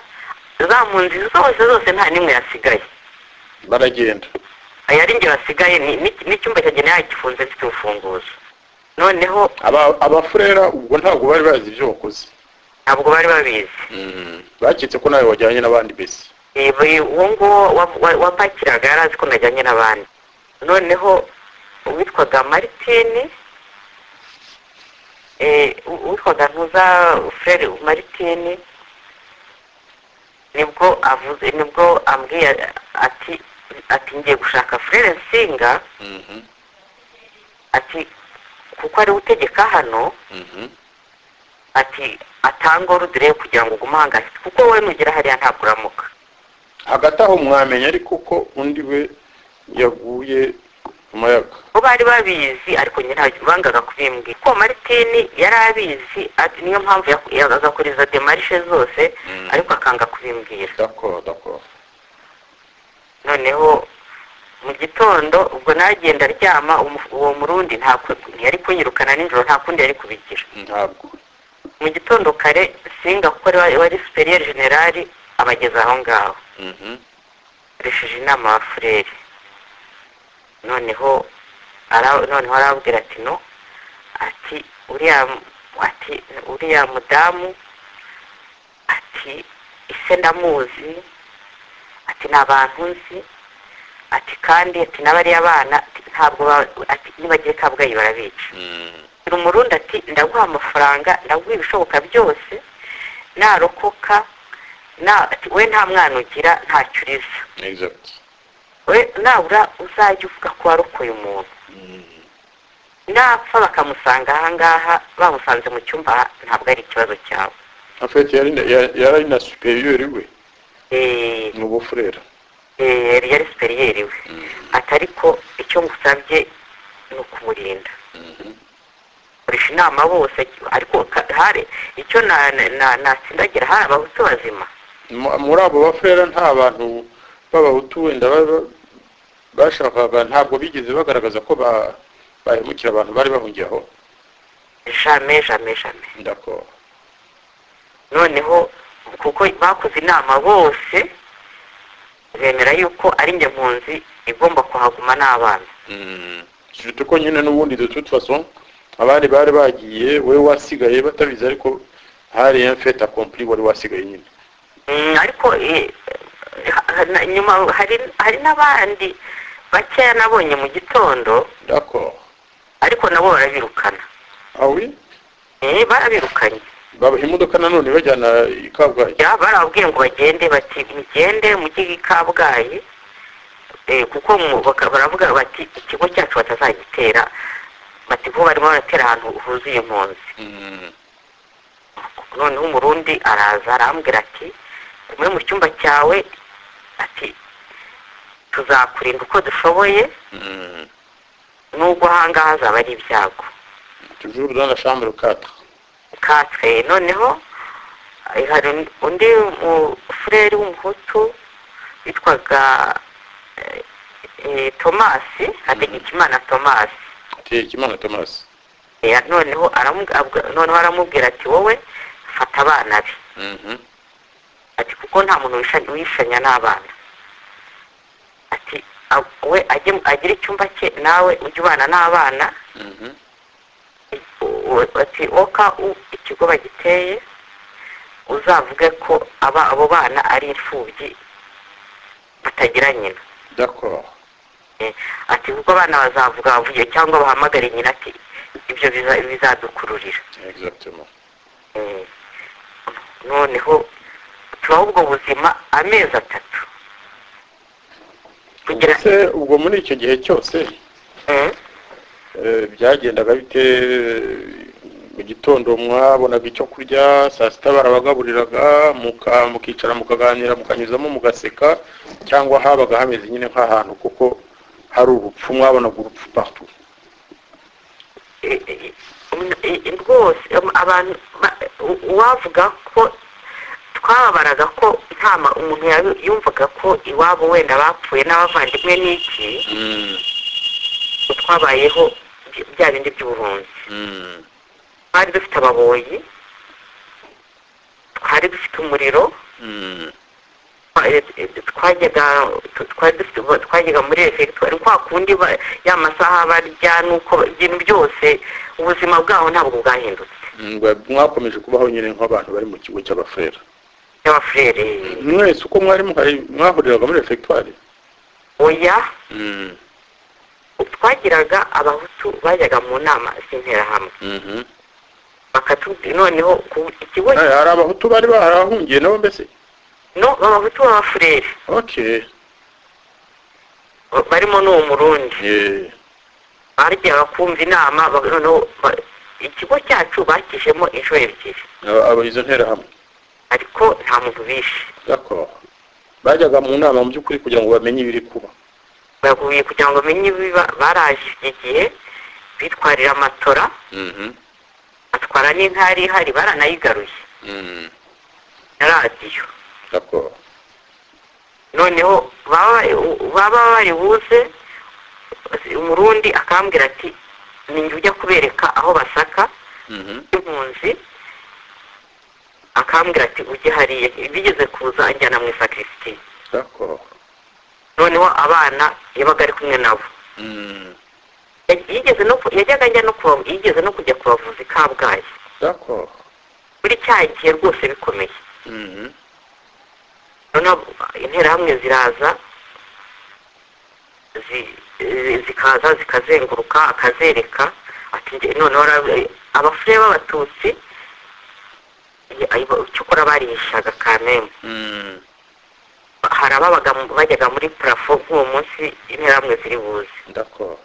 za mpunzi zose zose nta n'imwe yasigaye baragenda yari njye wasigaye ni- ni- n'icyumba cyagenewe yayo gifunze mfite urufunguzo noneho Aba- abafurera ubwo ntabwo bari bazi ibyo wakoze ntabwo bari babizi baketse ko nawe wajyanye n'abandi bese Eh, buri uwo nguwo wa- wa- wapakiraga yari azi ko najyanye n'abandi noneho uwitwaga maritini eh, u- uwitwaga ntuza feri maritini nibwo avuze nibwo ambwiye ati ati ngiye gushaka furere nsinga ati kuko ari we utegeka hano ati atanga orudire kugira ngo ugume ahangayitse kuko wowe nugera hariya ntabwo uramuka hagati aho mwamenya ariko ko undi we yaguye mu mayaga bo bari babizi ariko nyine ntabwo bangaga kubimbwira ko maritini yari abizi ati niyo mpamvu yaku- ya- agakuriza demarishe zose Mm. ariko akanga kubimbwira d'accord d'accord noneho mu gitondo ubwo nagenda aryama umu- uwo murundi ntabwo- ntiyari kunyirukana nijoro nta kundi yari kubigira ntabwo mu gitondo kare singa kuko ari wa- wari superiyer generali abageza aho ngaho Mhm. akoresheje inama wa fureri noneho ara- noneho arabwira ati no ati uriya ati uriya mudamu ati ise ndamuzi ati ni abantu nzi ati kandi ati n'abariya bana ati, ntabwo ba- ati nibagiye kabgayi barabica Mm. ni umurundi ati ndaguha amafaranga ndaguha ibishoboka byose narokoka na ati we nta mwana ugira ntacyo uriza exact we nabura uzajya uvuga ko warokoye umuntu napfa bakamusanga ahangaha bamusanze mu cyumba ntabwo ari ikibazo cyawe afite yari na- ya- yari na superiori we Eh, ni ubufurera eh, yari yari superiyeri we ati ariko icyo ngusabye ni ukumurinda koresha inama bose ariko ka- hari icyo na- na- na- natsindagira hari abahutu bazima Mu- muri abo bafurera nta bantu b'abahutu wenda baba- bashakaga ntabwo bigeze bagaragaza ko ba- bahemukira abantu bari bahungiye aho jame jame jame ndakora noneho kuko bakoze inama bose bemera yuko ari njye mpunzi igomba kuhaguma n'abana surtout ko nyine n'ubundi de toute façon abandi bari bagiye we wasigaye batabizi ariko hari un fait accompli wari wasigaye nyine Mm, ariko eh, ha- na- nyuma hari hari n'abandi bakeya nabonye mu gitondo d'accord ariko nabo barabirukana ah oui Eh, barabirukanye babaha imodoka nanone bajyana i kabgayi Ya, barababwiye ngo bagende bati mugende mujye i kabgayi Eh, kuko mu- baka- baravuga bati ikigo cyacu batazagitera bati kuko barimo baratera ahantu huzuye impunzi noneho umurundi araza arambwira ati muri mu cyumba cyawe ati tuzakurinda uko dushoboye nubwo ahangaha hazaba ari ibyago toujours dans la chambre 4 katwe noneho eh, hari un- undi mufureri w'umuhutu witwaga eh, eh, tomasi hategekimana tomasi tekimana thomas Eh, noneho aramuga- abwa- noneho aramubwira ati wowe fata abana be Mhm. ati kuko nta muntu wisha- wishanya n'abana ati a- we ajye mu- agire icyumba cye nawe ujye ubana n'abana Mhm. u- u- ati oka u- ikigo bagiteye uzavuge ko aba- abo bana ari imfubyi batagira nyina d'accord Eh, ati kuko abana bazavuga bavuye cyangwa bahamagare nyina ati ibyo biza- bizadukururira exactement Eh, noneho tubaho ubwo buzima amezi atatu kugira se ubwo muri icyo gihe cyose Mm. eh, byagendaga bite mu gitondo mwabonaga icyo kurya saa sita barabagaburiraga muka- mukicara mukaganira mukanyuzamo mugaseka cyangwa habaga hameze nyine nk'ahantu kuko hari urupfu mwabonaga urupfu partout Eh, eh, eh, eh, rwose em, abantu ba- u- uwavuga ko twababaraga ko ntama umuntu yabi- yumvaga ko iwabo wenda bapfuye n'abavandimwe n'iki ngo twabayeho by- bya bindi by'ubuhunzi twari dufite ababoyi twari dufite umuriro twa- eh, eh, twajyaga tu- twari dufite twajyaga muri refegitwari kwa kundi ba- ya masaha barya n'uko ba- ibintu byose ubuzima bwaho ntabwo bwahindutse mwakomeje kubaho nyine nk'abantu bari mu kigo cy'abafurera y'abafurere mwese uko mwari muhari mwahuriraga muri refegitwari oya twagiraga abahutu bajyaga mu nama z'interahamwe bakatubwira noneho ku- ikigo hari abahutu bari barahungiye nabo mbese no abahutu b'abafurere okay ba- barimo n'uwo murundi Eh, baryaga kumva inama ba- noneho ba- ikigo cyacu bakijemo inshuro ebyiri aba- aba izo nterahamwe ariko nta muntu bishe d'accord bajyaga mu nama mu by'ukuri kugira ngo bamenye ibiri kuba baguye kugira ngo bamenye ibiba baraje iki gihe bitwarira amatora batwara n'intari ihari baranayigaruye na radiyo d'accord noneho baba baba bari buze umurundi akambwira ati ni njye ujya kubereka aho basaka impunzi akambwira ati ujye hariya bigeze kuza anjyana mu isakirisitiya d'accord noneho abana yabaga ari kumwe nabo Ya- yigeze no ku- yajyaga ajya no kuba yigeze no kujya kubavuza i kabgayi d'accord muri cya gihe rwose bikomeye noneho interahamwe ziraza zi- zi- zikaza zikazenguruka akazereka ati nge- noneho ara- abafurere b'abatutsi i- ayo- cyokora barihishaga kamembe hari ababaga mu- bajyaga muri parafo nk'uwo munsi interahamwe ziri buze d'accord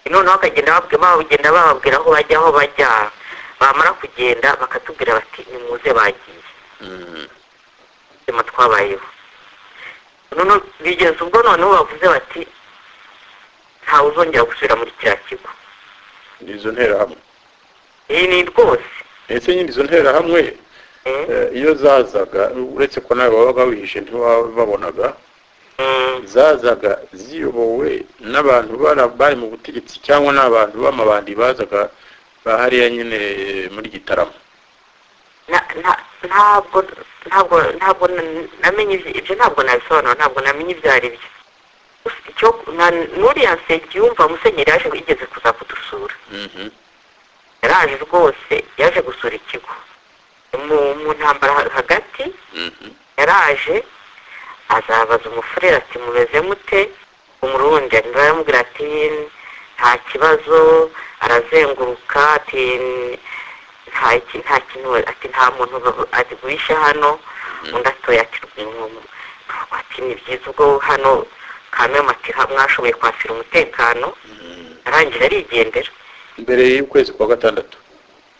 noneho bakagenda bababwira babagenda bababwira aho bajya aho bajya bamara kugenda bakatubwira bati nimuze bagiye ubuzima twabayeho noneho bigeze ubwo noneho bavuze bati ntawe uzongera gusubira muri kiriya kigo ni izo nterahamwe iyi ni rwose ese nyine izo nterahamwe eh, eh, iyo zazaga uretse ko nawe wabaga wihishe ntiwababonaga zazaga ziyobowe n'abantu bara- bari mu butegetsi cyangwa n'abantu b'amabandi bazaga ba hariya nyine muri gitarama Na- na- ntabwo ntabwo ntabwo na- namenye ibyo- ibyo ntabwo nabisobanura ntabwo namenye ibyo ari byo Gusa icyo na- n'uriya nsengiyumva musenyeri yaje yigeze kuza kudusura Mhm. yaraje rwose yaje gusura ikigo mu mu ntambara ha- hagati Mhm. yaraje azabaza umufurere ati mumeze mute umurundi anyura aramubwira ati nta kibazo arazenguruka ati nta iki nta kintu ati nta muntu ba- ati wishe hano undi atoya ati rwinkomo Ntabwo ati ni byiza ubwo hano kamema ati ha- mwashoboye kwasira umutekano arangije arigendera mbere y'ukwezi kwa gatandatu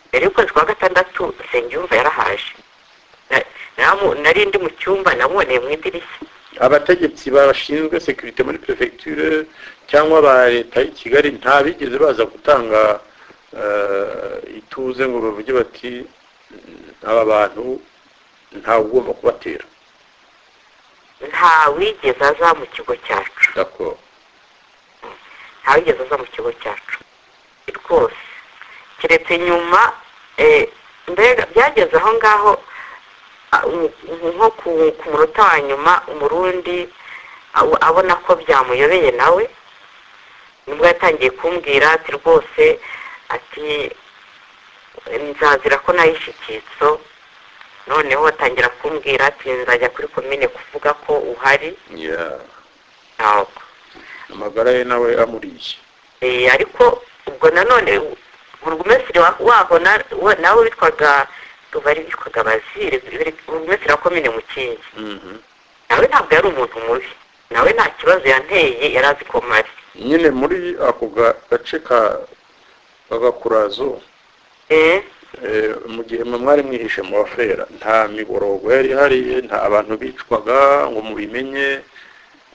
mbere y'ukwezi kwa gatandatu nsengiyumva yarahaje Na- namu- nari ndi mu cyumba namuboneye mu idirishya abategetsi bashinzwe sekirite muri perefegiture cyangwa ba leta y'i kigali ntabigeze baza gutanga eh, ituze ngo bavuge bati "Mm, aba bantu ntawe ugomba kubatera nta wigeze aza mu kigo cyacu D'accord. nta wigeze aza mu kigo cyacu rwose keretse nyuma eh, mbega byageze aho ngaho ah, um- um- nko ku ku munota wa nyuma umurundi aw- abona ko byamuyobeye nawe nibwo yatangiye kumbwira ati rwose ati nzazira ko nayo ishyikitso noneho atangira kumbwira ati nzajya kuri komine kuvuga ko uhari Yeah. ntabwo amagara ye nawe amuriye Eh, ariko ubwo nanone burugumesiri waho na- wa- nawe witwaga bari bitwaga bazire burugumesiri wa komine mukingi Mhm. nawe ntabwo yari umuntu mubi nawe nta kibazo yanteye yari azi ko mari nyine muri ako ga- gace ka kagakurazo Eh, Eh, mu gihe mwe mwari mwihishe mu bafera nta miborogo yari ihari nta abantu bicwaga ngo mubimenye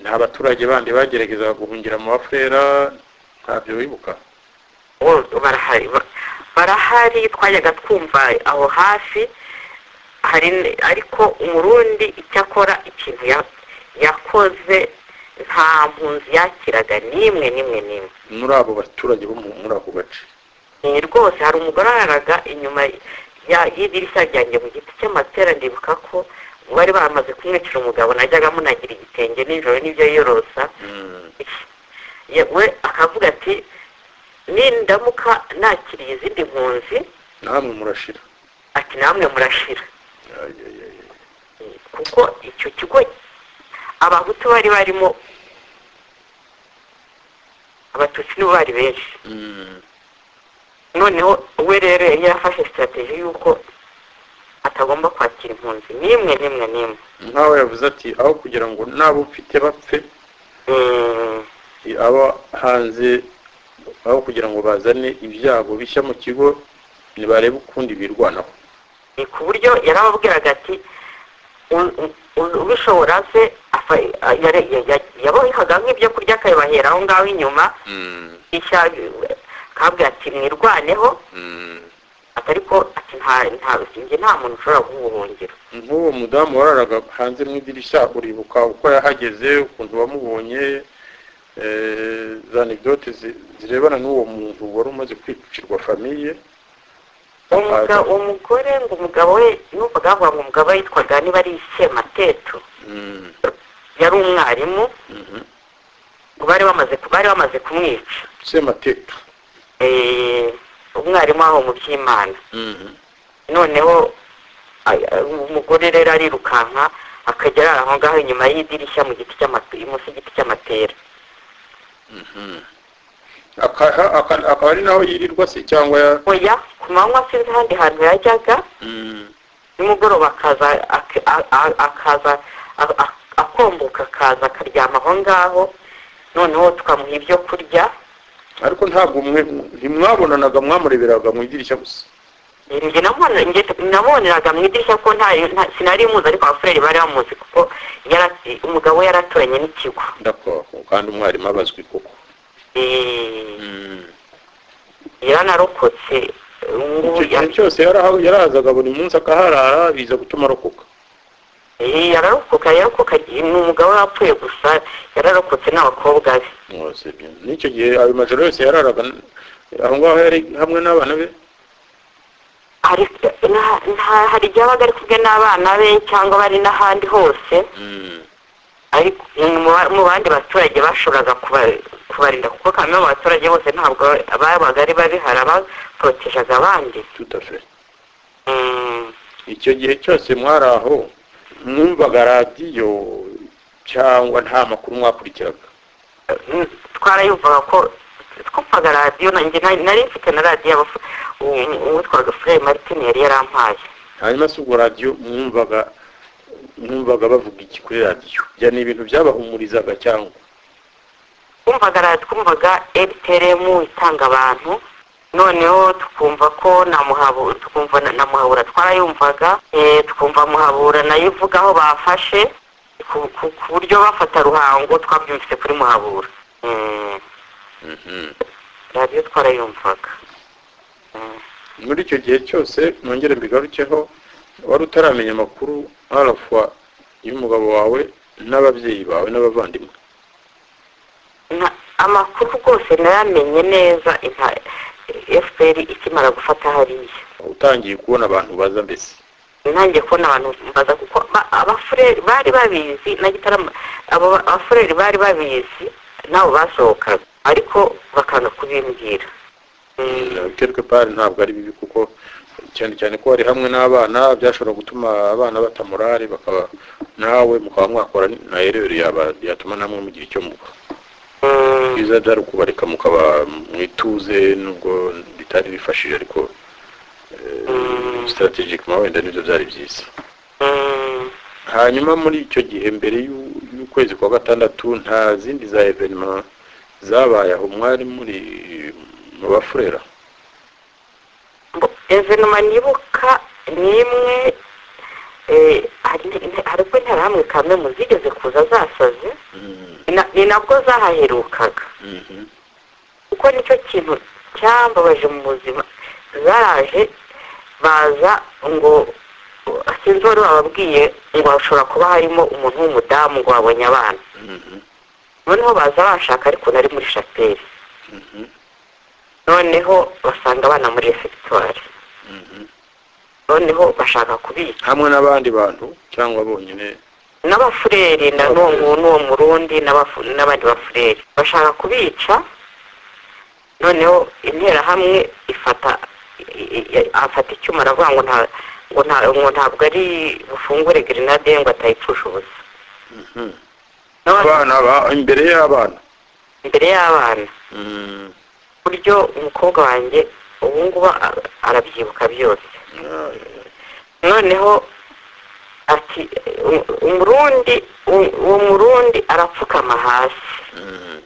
nta baturage bandi bagerageza guhungira mu bafera ntabyo wibuka bo barahari ba- barahari twajyaga twumva aho hafi hari n- ariko umurundi icyo akora ikintu ya- yakoze nta mpunzi yakiraga n'imwe n'imwe n'imwe muri abo baturage bo mu- muri ako gace Eh, rwose hari umugore araraga inyuma ya- y'idirishya ryanjye mu giti cy'amatera ndibuka ko bari bamaze kumwicira umugabo najyaga munagira igitenge nijoro n'ibyo yiyorosa Mm, Ya- we akavuga ati nindamuka nakiriye izindi mpunzi namwe murashira ati namwe murashira Ay, ay, ay, ay. Eh, kuko icyo kigo abahutu bari barimo abatutsi nibo bari benshi Mm, noneho we rero yari yarafashe sitarateji y'uko atagomba kwakira impunzi n'imwe n'imwe n'imwe nk'aho yavuze ati aho kugira ngo n'abo mfite bapfe Mm, i- aba hanze aho kugira ngo bazane ibyago bishya mu kigo nibarebe ukundi birwanaho ni ku buryo yarababwiraga ati "U- u- u- ubishobora se afa- a- yare- ya- ya- yabahaga nk'ibyo kurya akabibahera aho ngaho inyuma Mm, ishya akabwira ati mwirwaneho mm. ati ariko ati nta nta njye nta muntu ushobora guhungira nk'uwo mudamu wararaga hanze mu idirishya uribuka uko yahageze ukuntu wamubonye eh, za anegdote zi- zirebana n'uwo muntu wari umaze kwicirwa famiye Umuga- umugore ngo umugabo we numvaga bavuga ngo umugabo we yitwaga niba ari ikematetu Mm, yari umwarimu mhm. ngo bari bamaze bari bamaze kumwica sematetu Eh, umwarimu aho mu by'imana Mhm. noneho ay- ay- umugore rero arirukanka akajya arara aho ngaho inyuma y'idirishya mu giti cy'amatera munsi y'igiti cy'amatera Aka- aka- akaba ari naho yirirwa se cyangwa ya oya ku manywa sinzi ahandi hantu yajyaga Mm, nimugoroba akaza ak- a- a- akaza a- a- akomboka akaza akaryama aho ngaho noneho tukamuha ibyo kurya ariko ntabwo mwe- ntimwabonanaga mwamureberaga mu idirishya gusa njye namubona- njye namuboneraga mu idirishya ko nta nta- sinari muzi ariko abafureri bari bamuzi kuko yara- umugabo we yaraturanye n'ikigo ndakora kandi umwarimu abazwi koko Eh, Mm. yaranarokotse ubu icyo ya- kintu cyose yaraha- yarazaga buri munsi akaharara biza gutuma arokoka yararokoka yararokoka ni umugabo wapfuye gusa yararokotse n'abakobwa be mwose byo n'icyo gihe ayo majoro yose yararaga aho ngaho yari hamwe n'abana be hari na- na- hari igihe abaga ari kumwe n'abana be cyangwa bari n'ahandi hose Mm. ariko mu ba- mu bandi baturage bashoboraga kuba- kubarinda kuko kamwe mu baturage bose ntabwo babaga ari babi hari abaporotejaga abandi tout à fait Mm, icyo gihe cyose mwari aho mwumvaga radiyo cyangwa nta makuru mwakurikiraga mm, twarayumvaga ko twumvaga radiyo nanjye nari nari mfite na radiyo abafu- uwo- uwitwaga furere martin yari yarampaye hanyuma si ubwo radiyo mwumvaga mwumvaga bavuga iki kuri radiyo bya ni ibintu byabahumurizaga cyangwa twumvaga radiyo twumvaga ebuteremu itanga abantu noneho tukumva ko na muhabura tukumva na- na muhabura twarayumvaga eh, tukumva muhabura nayo ivuga aho bafashe ku- ku ku buryo bafata ruhango twabyumvise kuri muhabura Mm, radiyo twarayumvaga muri icyo gihe cyose nongere mbigarukeho wari utaramenya amakuru arafwa y'umugabo wawe n'ababyeyi bawe n'abavandimwe Na- amakuru rwose nayamenye neza inka- fpr ikimara gufata hariya utangiye kubona abantu baza mbese nanjye kubona abantu baza kuko ba- abafureri bari babizi na gitarama abo ba- abafureri bari babizi nabo basohokaga ariko bakanga kubimbwira Mm, quelque part ntabwo ari bibi kuko cyane cyane ko hari hamwe n'abana byashobora gutuma abana batamurare bakaba nawe mukaba mwakora na erreur yaba yatuma namwe mugira icyo mukora mm, byiza byari ukubareka mukaba mwituze nubwo bitari bifashije ariko Mm. strategically wenda nibyo byari byiza mm. hanyuma muri icyo gihe mbere y'u- y'ukwezi kwa gatandatu nta zindi za evenema zabaye aho mwari muri mu bafurera Bo- evenema nibuka ni imwe eh, hari- hariko interahamwe kamwe mu zigeze kuza zasaze Mm, Na- ni nabwo zahaherukaga mhm. kuko nicyo kintu cyambabaje mu buzima zaraje baza ngo sinzi uwari wababwiye ngo hashobora kuba harimo umuntu w'umudamu ngo wabonye abana Mhm, noneho baza bashaka ariko nari muri shapeli mhm. noneho basanga abana muri refegitwari noneho bashaka kubika hamwe n'abandi bantu cyangwa bonyine n'abafureri na n'uwo nguwo n'uwo murundi n'abafu- n'abandi bafureri bashaka kubica noneho interahamwe ifata i- i- afata icyuma aravuga ngo nta ngo nta- ngo ntabwo ari bufungure grenade ngo atayipfusha ubusa None abana ba- imbere y'abana imbere y'abana Mm, ku buryo umukobwa wanjye ubu ngubu a- arabyibuka byose ah, noneho ati u- umurundi u- uwo murundi arapfukama hasi mm,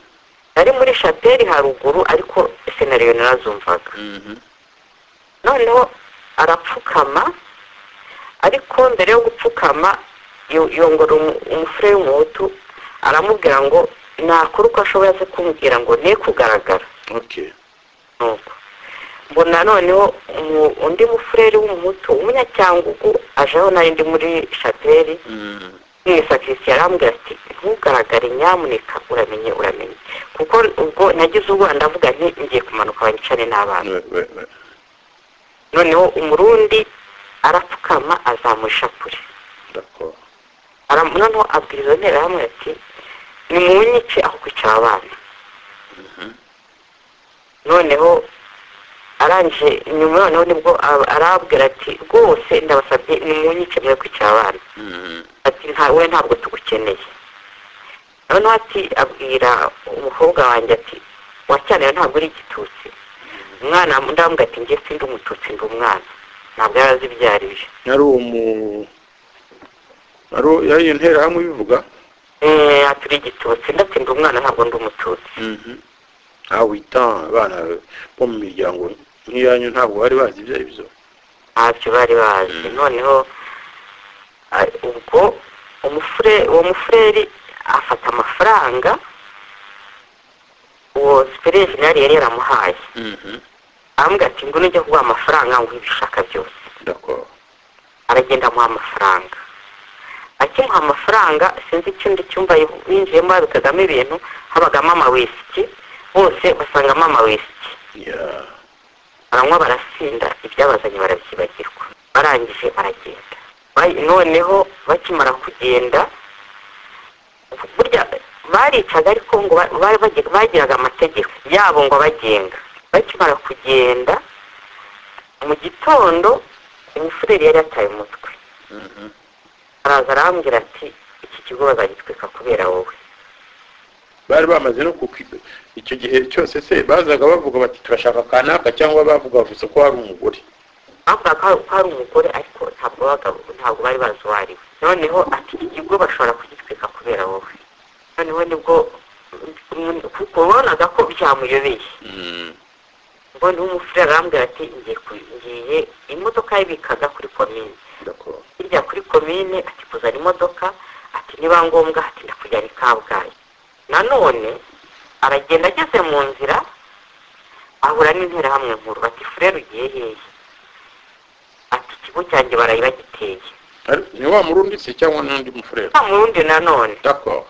nari muri shapeli haruguru ariko senariyo narazumvaga mhm, noneho arapfukama ariko mbere yo gupfukama yo- yongora umu- umufure w'umuhutu aramubwira ngo nakora uko ashoboye aze kumbwira ngo ne kugaragara okay nuko mbona noneho umu- undi mufureri w'umuhutu umunyacyangugu ajeho nari ndi muri shapeli Mm, mwisakirisiye arambwira ati ntugaragare nyamuneka uramenye uramenye kuko ubwo nagize ubwoba ndavuga nti ngiye kumanuka banyicane n'abana we- we- we. noneho umurundi arapfukama azamura ishapure D'accord. Aram- noneho abwira izo nterahamwe ati nimunyice aho kwicara abana noneho arangije nyuma noneho nibwo ab- arabwira ati rwose ndabasabye nimunyice mwe kwicara abana Mm, ati nta we ntabwo tugukeneye noneho ati abwira umukobwa wanjye ati wacyanayo ntabwo uri igitutsi umwana ndamubwira ati njye sindi umututsi ndi umwana ntabwo yari azibyarije ari uwo mu ari uwo- yari iyo nterahamwe ibivuga Eh, ati uri igitutsi ndetse ndi umwana ntabwo ndi umututsi Mhm. ah wita abana bo mu miryango nk'iyanyu ntabwo bari bazi ibyo ari byo ntacyo bari bazi noneho ah, ubwo umufure uwo mufureri afata amafaranga uwo superi jenali yari yaramuhaye Mhm, arambwira ati ngo nujya kuguha amafaranga ngo ibishaka byose d'accord aragenda amuha amafaranga kimuha amafaranga sinzi ikindi cyumba binjiyemo babikagamo ibintu habagamo amawisiki bose basangamo amawisiki ya baranywa barasinda ibyabazanye barabyibagirwa barangije baragenda Ba- noneho bakimara kugenda burya baricaga ariko ngo ba- bari bagi- bagiraga amategeko yabo ngo abagenga bakimara kugenda mu gitondo umushoferi yari yataye umutwe araza arambwira ati iki kigo bazagitwika kubera wowe bari bamaze no kuki icyo gihe cyose se bazaga bavuga bati turashaka kanaka cyangwa bavuga gusa ko hari umugore bavuga ko hari- ko hari umugore ariko ntabwo babaga- ntabwo bari bazi uwo ari we noneho ati iki kigo bashobora kugitwika kubera wowe noneho nibwo kuko wabonaga ko byamuyobeye ubwo niho umufurere arambwira ati ngiye ku- ngiye imodoka yabikaga kuri komine D'accord. hirya kuri komine ati kuzana imodoka ati niba ngombwa ati ndakujyana i kabgayi nanone aragenda ageze mu nzira ahura n'interahamwe nkuru bati furere ugiye hehe ati ikigo cyanjye barayi bagiteye Ari- ni wa murundi se cyangwa n'undi mufurere nta murundi nanone d'accord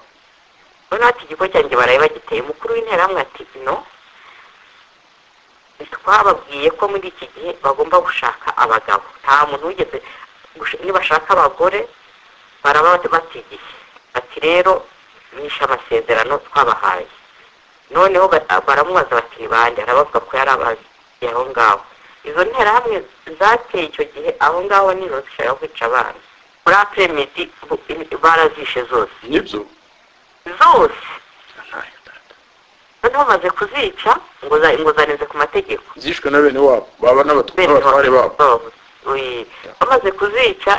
none ati ikigo cyanjye barayi bagiteye umukuru w'interahamwe ati no twababwiye ko muri iki gihe bagomba gushaka abagabo nta muntu wigeze gush- nibashaka abagore baraba bat- batigiye ati rero bishe amasezerano twabahaye noneho ba- baramubaza bati ni bande arabavuga ko yari abagiye aho ngaho izo nterahamwe zateye icyo gihe aho ngaho nijoro zishaka kwica abana muri apremidi bu- barazishe zose nibyo zose Ntayo, ntayo. noneho bamaze kuzica ngo za- ngo zanize ku mategeko zishwe na bene wabo baba n'abatu- bene n'abatware babo babo. Oye, bamaze kuzica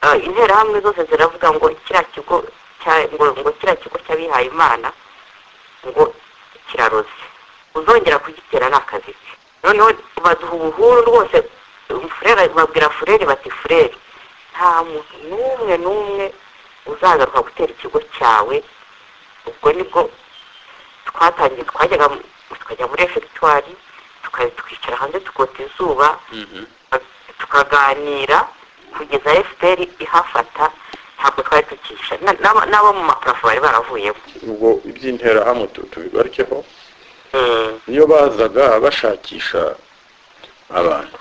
ah, interahamwe zose ziravuga ngo kiriya kigo cya- ngo ngo kiriya kigo cy'abihaye imana ngo kiraroze uzongera kugitera ni akazi ke noneho baduha ubuhuru rwose um, furere babwira furere bati furere nta muntu n'umwe n'umwe uzagaruka gutera ikigo cyawe ubwo nibwo twatangiye twajyaga mu- tukajya muri efegitwari tuka- tukicara hanze tukota izuba tukaganira kugeza fpr ihafata ntabwo twari tukisha Na- n'aba- n'abo mu maparafo bari baravuyemo ubwo iby'interahamwe tu- tubigarukeho Mm. niyo bazaga bashakisha abantu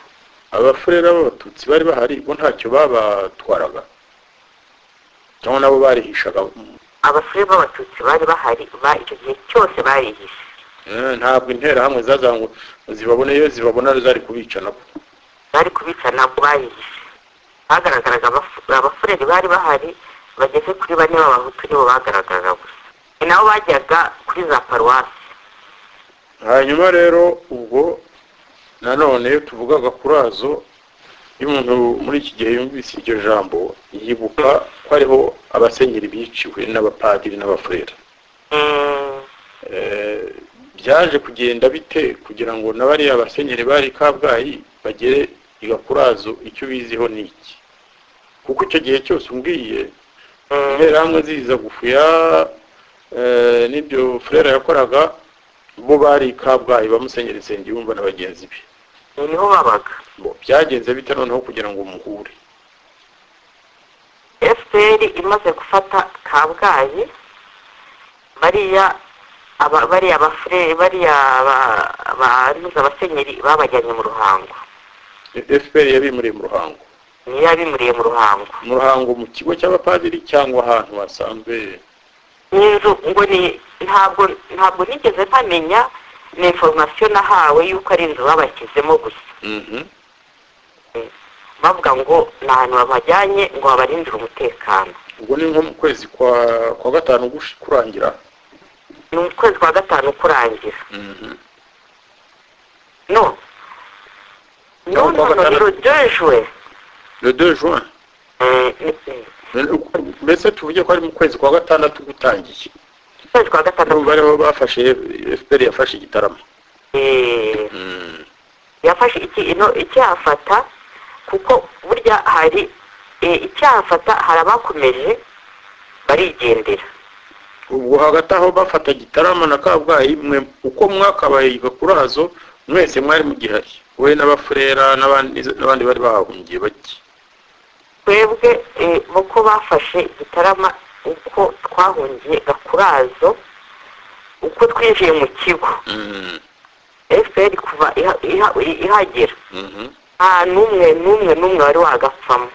abafurere b'abatutsi bari bahari bo ntacyo babatwaraga cyangwa nabo barihishaga abasore b'abatutsi bari bahari ba icyo gihe cyose barihishe Eh, ntabwo interahamwe zazaga ngo zibabone iyo zibabona zari kubica nabo bari kubica ntabwo bayihishe hagaragaraga abafu- abafureri bari bahari bageze kuri bane b'abahutu nibo bagaragaraga gusa ni nabo bajyaga kuri za paruwasi hanyuma rero ubwo nanone iyo tuvugaga kuri azo iyo umuntu muri iki gihe yumvise iryo jambo yibuka ko hariho abasenyeri biciwe n'abapadiri n'abafurere Mm, Eh, byaje kugenda bite kugira ngo na bariya basenyeri bari i kabgayi bagere i gakurazo icyo biziho ni iki kuko icyo gihe cyose umbwiye mm, interahamwe ziza gufuya eh, n'ibyo furera yakoraga bo bari i kabgayi bamusenyeri nsengiyumva na bagenzi be niho babaga Bo, byagenze bite noneho kugira ngo muhure fpr imaze gufata kabgayi bariya aba- bariya bafureri bariya ba- abantu abasenyeri babajyanye mu ruhango fpr yabimuriye mu ruhango niyo yabimuriye mu ruhango mu ruhango mu kigo cy'abapadiri cyangwa ahantu hasanzwe n'inzu ngo ni ntabwo ntabwo nigeze mpamenya ni inforomasiyo nahawe y'uko ari inzu babashyizemo gusa Mhm. bavuga ngo ni ahantu babajyanye ngo babarindire umutekano ubwo ni nko mu kwezi kwa kwa gatanu gush- kurangira ni ukwezi kwa gatanu kurangira no Ntabwo kwa nonono gatandatu. birojejwe le 2 juin Eh, ni- ni- mbese tuvuge ko ari mu kwezi kwa gatandatu gutangiye ukwezi kwa Nibo gatandatu bariho bafashe fpr yafashe igitaramo Eh, Mhm. yafashe iki ino icyafata kuko burya hari eh, icyafata hari abakomeje barigendera ubwo hagati aho bafata gitarama na kabgayi mwe uko mwakabaye gakurazo mwese mwari mu gihari we n'abafurera n'abandi n'abandi bari bahahungiye bake twebwe uko bafashe igitarama uko twahungiye gakurazo uko twinjiye mu kigo fpr kuva iha- iha- ihagera nta n'umwe n'umwe n'umwe wari wagapfamo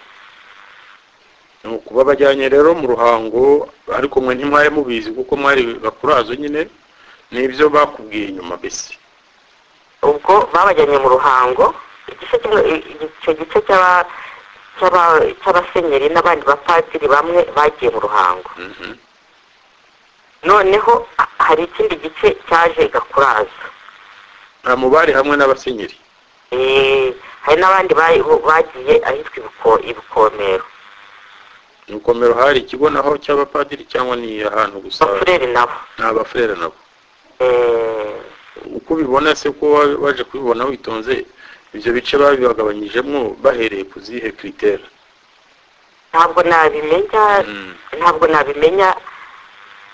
ni ukuba bajyanye rero mu ruhango ariko mwe ntimwari mubizi kuko mwari bakurazo nyine nibyo bakubwiye nyuma mbese ubwo babajyanye mu ruhango igice kimwe icyo gice cy'aba- cy'aba- cy'abasenyeri n'abandi bapadiri bamwe bagiye mu ruhango noneho ha- hari ikindi gice cyaje gakurazo nta mubari hamwe n'abasenyeri Eh, hari n'abandi bari- bagiye ahitwa ibiko- ibikomero mu ikomero hari ikigo naho cy'abapadiri cyangwa ni ahantu gusa abafureri nabo ni abafurere nabo Eh, uko ubibona se ko wa- waje kubibona witonze ibyo bice babibagabanyijemo bahereye ku zihe kiriteri ntabwo nabimenya ntabwo nabimenya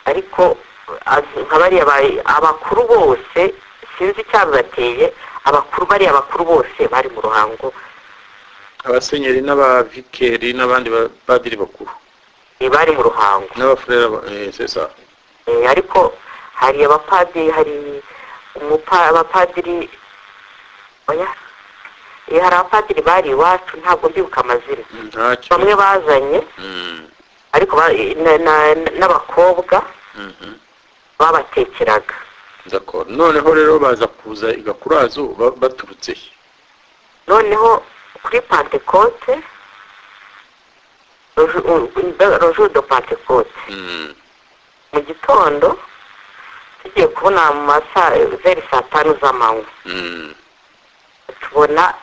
ariko az- nka bariya ba- abakuru bose sinzi icyabibateye abakuru bariya bakuru bose bari mu ruhango abasenyeri n'abavikeri n'abandi bapadiri bakuru eh, bari mu ruhango n'abafurere sesa Eh, ariko hari abapadiri hari umupa abapadiri oya Eh, hari abapadiri bari iwacu ntabwo mbibuka amazina ntacyo bamwe bazanye Mm, ariko ba- na- na- n'abakobwa mhm. babatekeraga D'accord. noneho rero baza kuza igakurazo ba- baturutse he? noneho kuri pantekote rojo do pantekote Mm, mu gitondo tugiye kubona mu masaa veri saa tanu z'amanywa mm. tubona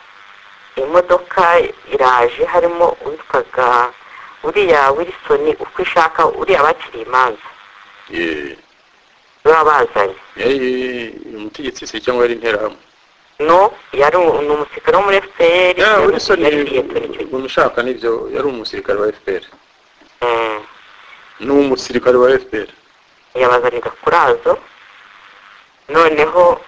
imodoka iraje harimo uwitwaga uriya wilisoni uko ishaka uriya bakiriye imanza Yeah. baba bazanye yari umutegetsi se cyangwa yari interahamwe no yari u- ni umusirikare wo muri fpr Yeah, Wilson yari yiyetoye icyo gihe. umushaka nibyo yari umusirikare wa fpr Mm. ni umusirikare wa fpr yabazanira kurazo noneho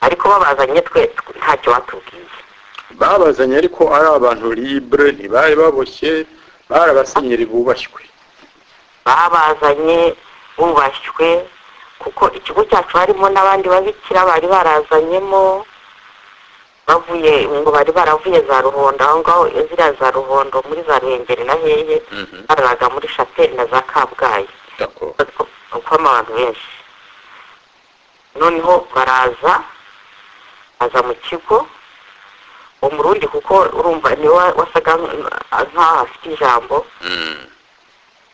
ariko babazanye twe tw- ntacyo batubwiye babazanye ariko ari abantu libre ntibari baboshye bari abasenyeri bubashywe babazanye bubashywe kuko ikigo cyacu harimo n'abandi babikira bari barazanyemo bavuye ngo bari baravuye za ruhondo aho ngaho ziriya za ruhondo muri za ruhengeri na hehe Mhm. baraga muri shapeli na za kabgayi D'accord. ukwamo abantu benshi noneho baraza aza mu kigo uwo murundi kuko urumva niwe wasaga nk'aho afite ijambo Mm.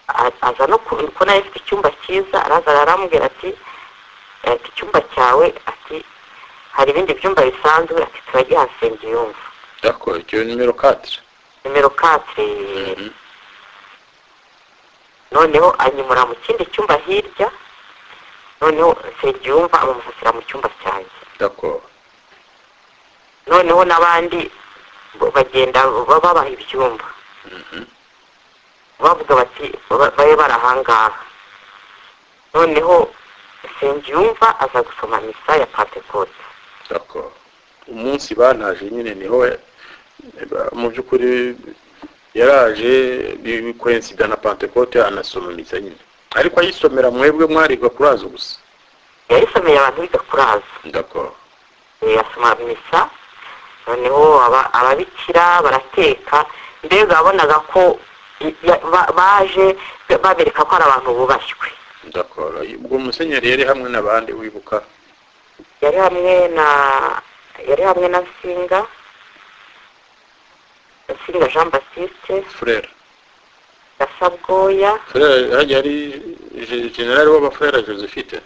a- aza no ku- ko nawe afite icyumba cyiza araza aramubwira ati ati icyumba cyawe ati hari ibindi byumba bisanzwe ati turagihasenge yumva D'accord. icyo nimero 4 nimero katire noneho anyimura mu kindi cyumba hirya noneho nsengiyumva amumusasira mu cyumba cyanjye D'accord. noneho n'abandi bo bagenda ba- babaha ibyumba bavuga bati ba- babe barahangaha noneho nsengiyumva aza gusoma misa ya pantekote D'accord. umunsi bantaje nyine niho ya- ba- mu by'ukuri yaraje bikwensida na pantekote anasoma misa nyine ariko ayisomera mwebwe mwariga kurazo gusa yayisomeye abantu bigakuraza D'accord. yasoma misa noneho aba- ababikira barateka mbega wabonaga ko i- ya- ba- baje babereka ko ari abantu bubashywe D'accord. ubwo musenyeri yari hamwe n'abandi wibuka yari hamwe na yari hamwe na nsinga nsinga jean baptiste frere gasabwoya frere hajya hari je- generali w'abafrere josephite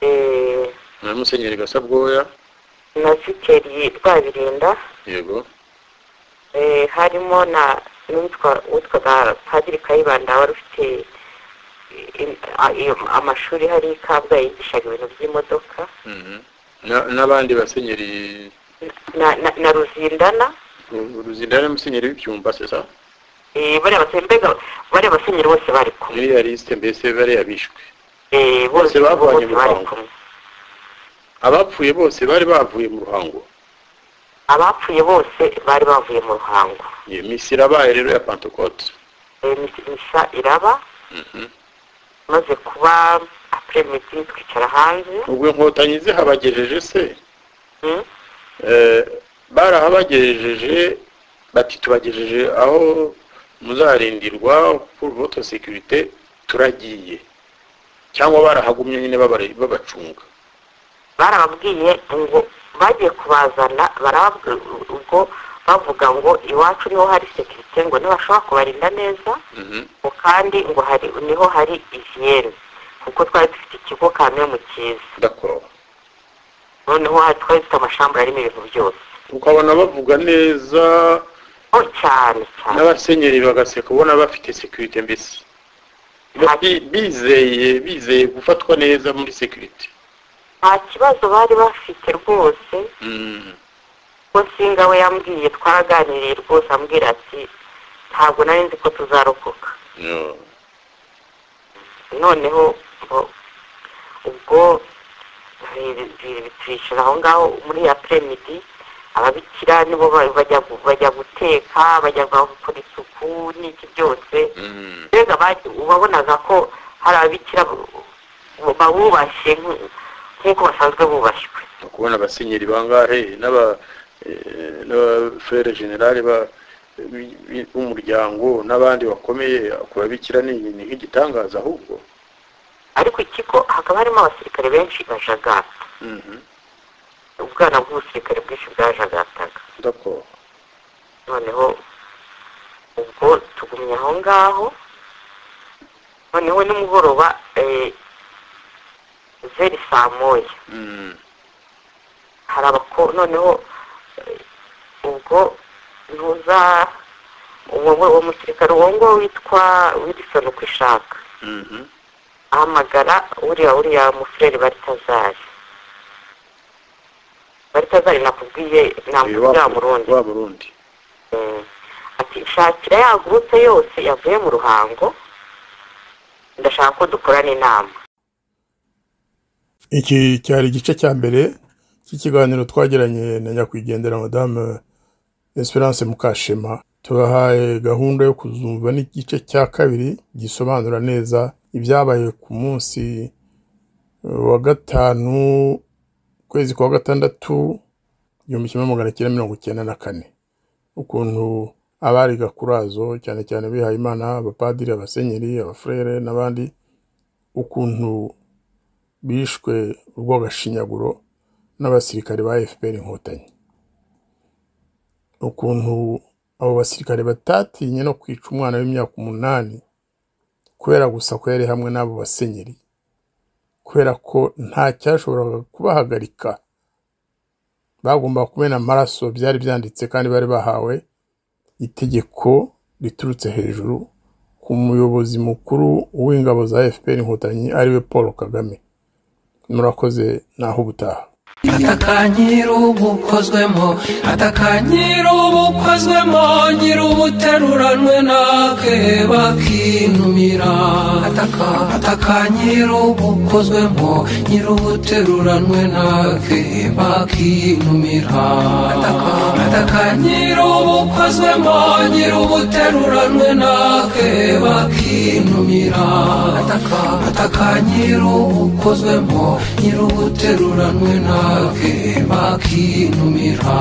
eh, na musenyeri gasabwoya na vikeri rwabirinda yego eh, harimo na n'uwitwa- witwaga padiri kayibanda wari ufite eh, a- iyo- amashuri hari i kabgayi yigishaga ibintu by'imodoka Mhm. Na- n'abandi basenyeri na, na, na ruzindana ruzindana musenyeri w'ibyumba sesa eh, bariya basore mbega bariya basenyeri bose bari kumwe miliyari lisite mbese bari yabishwe Eh, Bose bose bavanye bose mu bari ruhango. kumwe abapfuye bose bari bavuye mu ruhango abapfuye bose bari bavuye mu ruhango iyo minsi irabaye rero ya pantekote iyo misa iraba maze kuba apuremedi twicara hanze ubwo inkotanyi zihabagejeje se Mm. Eh, barahabagejeje bati tubagejeje aho muzarindirwa kuri voto sekirite turagiye cyangwa barahagumye nyine babare- babacunga barababwiye ngo bagiye kubazana barababwiye ubwo bavuga ngo iwacu niho hari sekirite ngo ntibashobora kubarinda neza Mhm. ngo kandi ngo hari niho hari ivyeri kuko twari dufite ikigo kamwe mu cyiza ndakoroba noneho hari twari dufite amashambura arimo ibintu byose ukabona bavuga neza ho cyane cyane n'abasenyeri bagaseka ubona bafite sekirite mbese Ba- bi- bizeye bizeye gufatwa neza muri sekirite nta kibazo bari bafite rwose Mm. ko singa we yambwiye twaraganiriye rwose ambwira ati ntabwo nari nzi ko tuzarokoka No. noneho ngo ubwo biri- biri- twicara aho ngaho muri ya premidi ababikira nibo ba- bajya gu- bajya guteka bajya gukora isuku n'iki byose Mm. mbega bari- wabonaga ko hari ababikira bu- bawubashye nk- nk'uko basanzwe bubashywe no kubona abasenyeri bangahe n'aba eh, n'abafere generale ba- bi- bi- b'umuryango n'abandi bakomeye ku babikira ni ni nk'igitangaza ahubwo ariko ikigo hakaba harimo abasirikare benshi bajagata Mhm. ubwana bw'ubusirikare bwinshi bwajagataga ndakora noneho ubwo tugumye aho ngaho noneho nimugoroba eh, zeri saa moya Mm. hari abako noneho eh, ubwo ntuza uwo uwo musirikare uwo nguwo witwa wilisoni uko ishaka Mhm. ahamagara uriya uriya mufureri baritazari baritazari nakubwiye Uyu nakubwiye wa wa murundi wa Burundi Mm. ati shakira yagurutse yose yavuye mu ruhango ndashaka ko dukorana inama iki cyari igice cya mbere cy'ikiganiro twagiranye na nyakwigendera madamu esperance mukashema tubahaye gahunda yo kuzumva n'igice cya kabiri gisobanura neza ibyabaye ku munsi wa gatanu ukwezi kwa gatandatu igihumbi kimwe magana cyenda mirongo icyenda na kane ukuntu abari gakurazo cyane cyane bihaye imana abapadiri abasenyeri abafurere n'abandi ukuntu bishwe urw'agashinyaguro n'abasirikare ba fpr inkotanyi ukuntu abo basirikare batatinye no kwica umwana w'imyaka umunani kubera gusa ko yari hamwe n'abo basenyeri kubera ko nta cyashoboraga kubahagarika bagombaga kumena amaraso byari byanditse kandi bari bahawe itegeko riturutse hejuru ku muyobozi mukuru w'ingabo za fpr inkotanyi ariwe paul kagame murakoze naho ubutaha atakanyira ubukozwemo atakanyira ubukozwemo nyiri ubuteruranwe nake bakinumira ataka atakanyira ubukozwemo nyiri ubuteruranwe nake bakinumira ataka atakanyira ubukozwemo nyiri ubuteruranwe nake bakinumira ataka atakanyira ubukozwemo nyiri ubuteruranwe nake bakinumira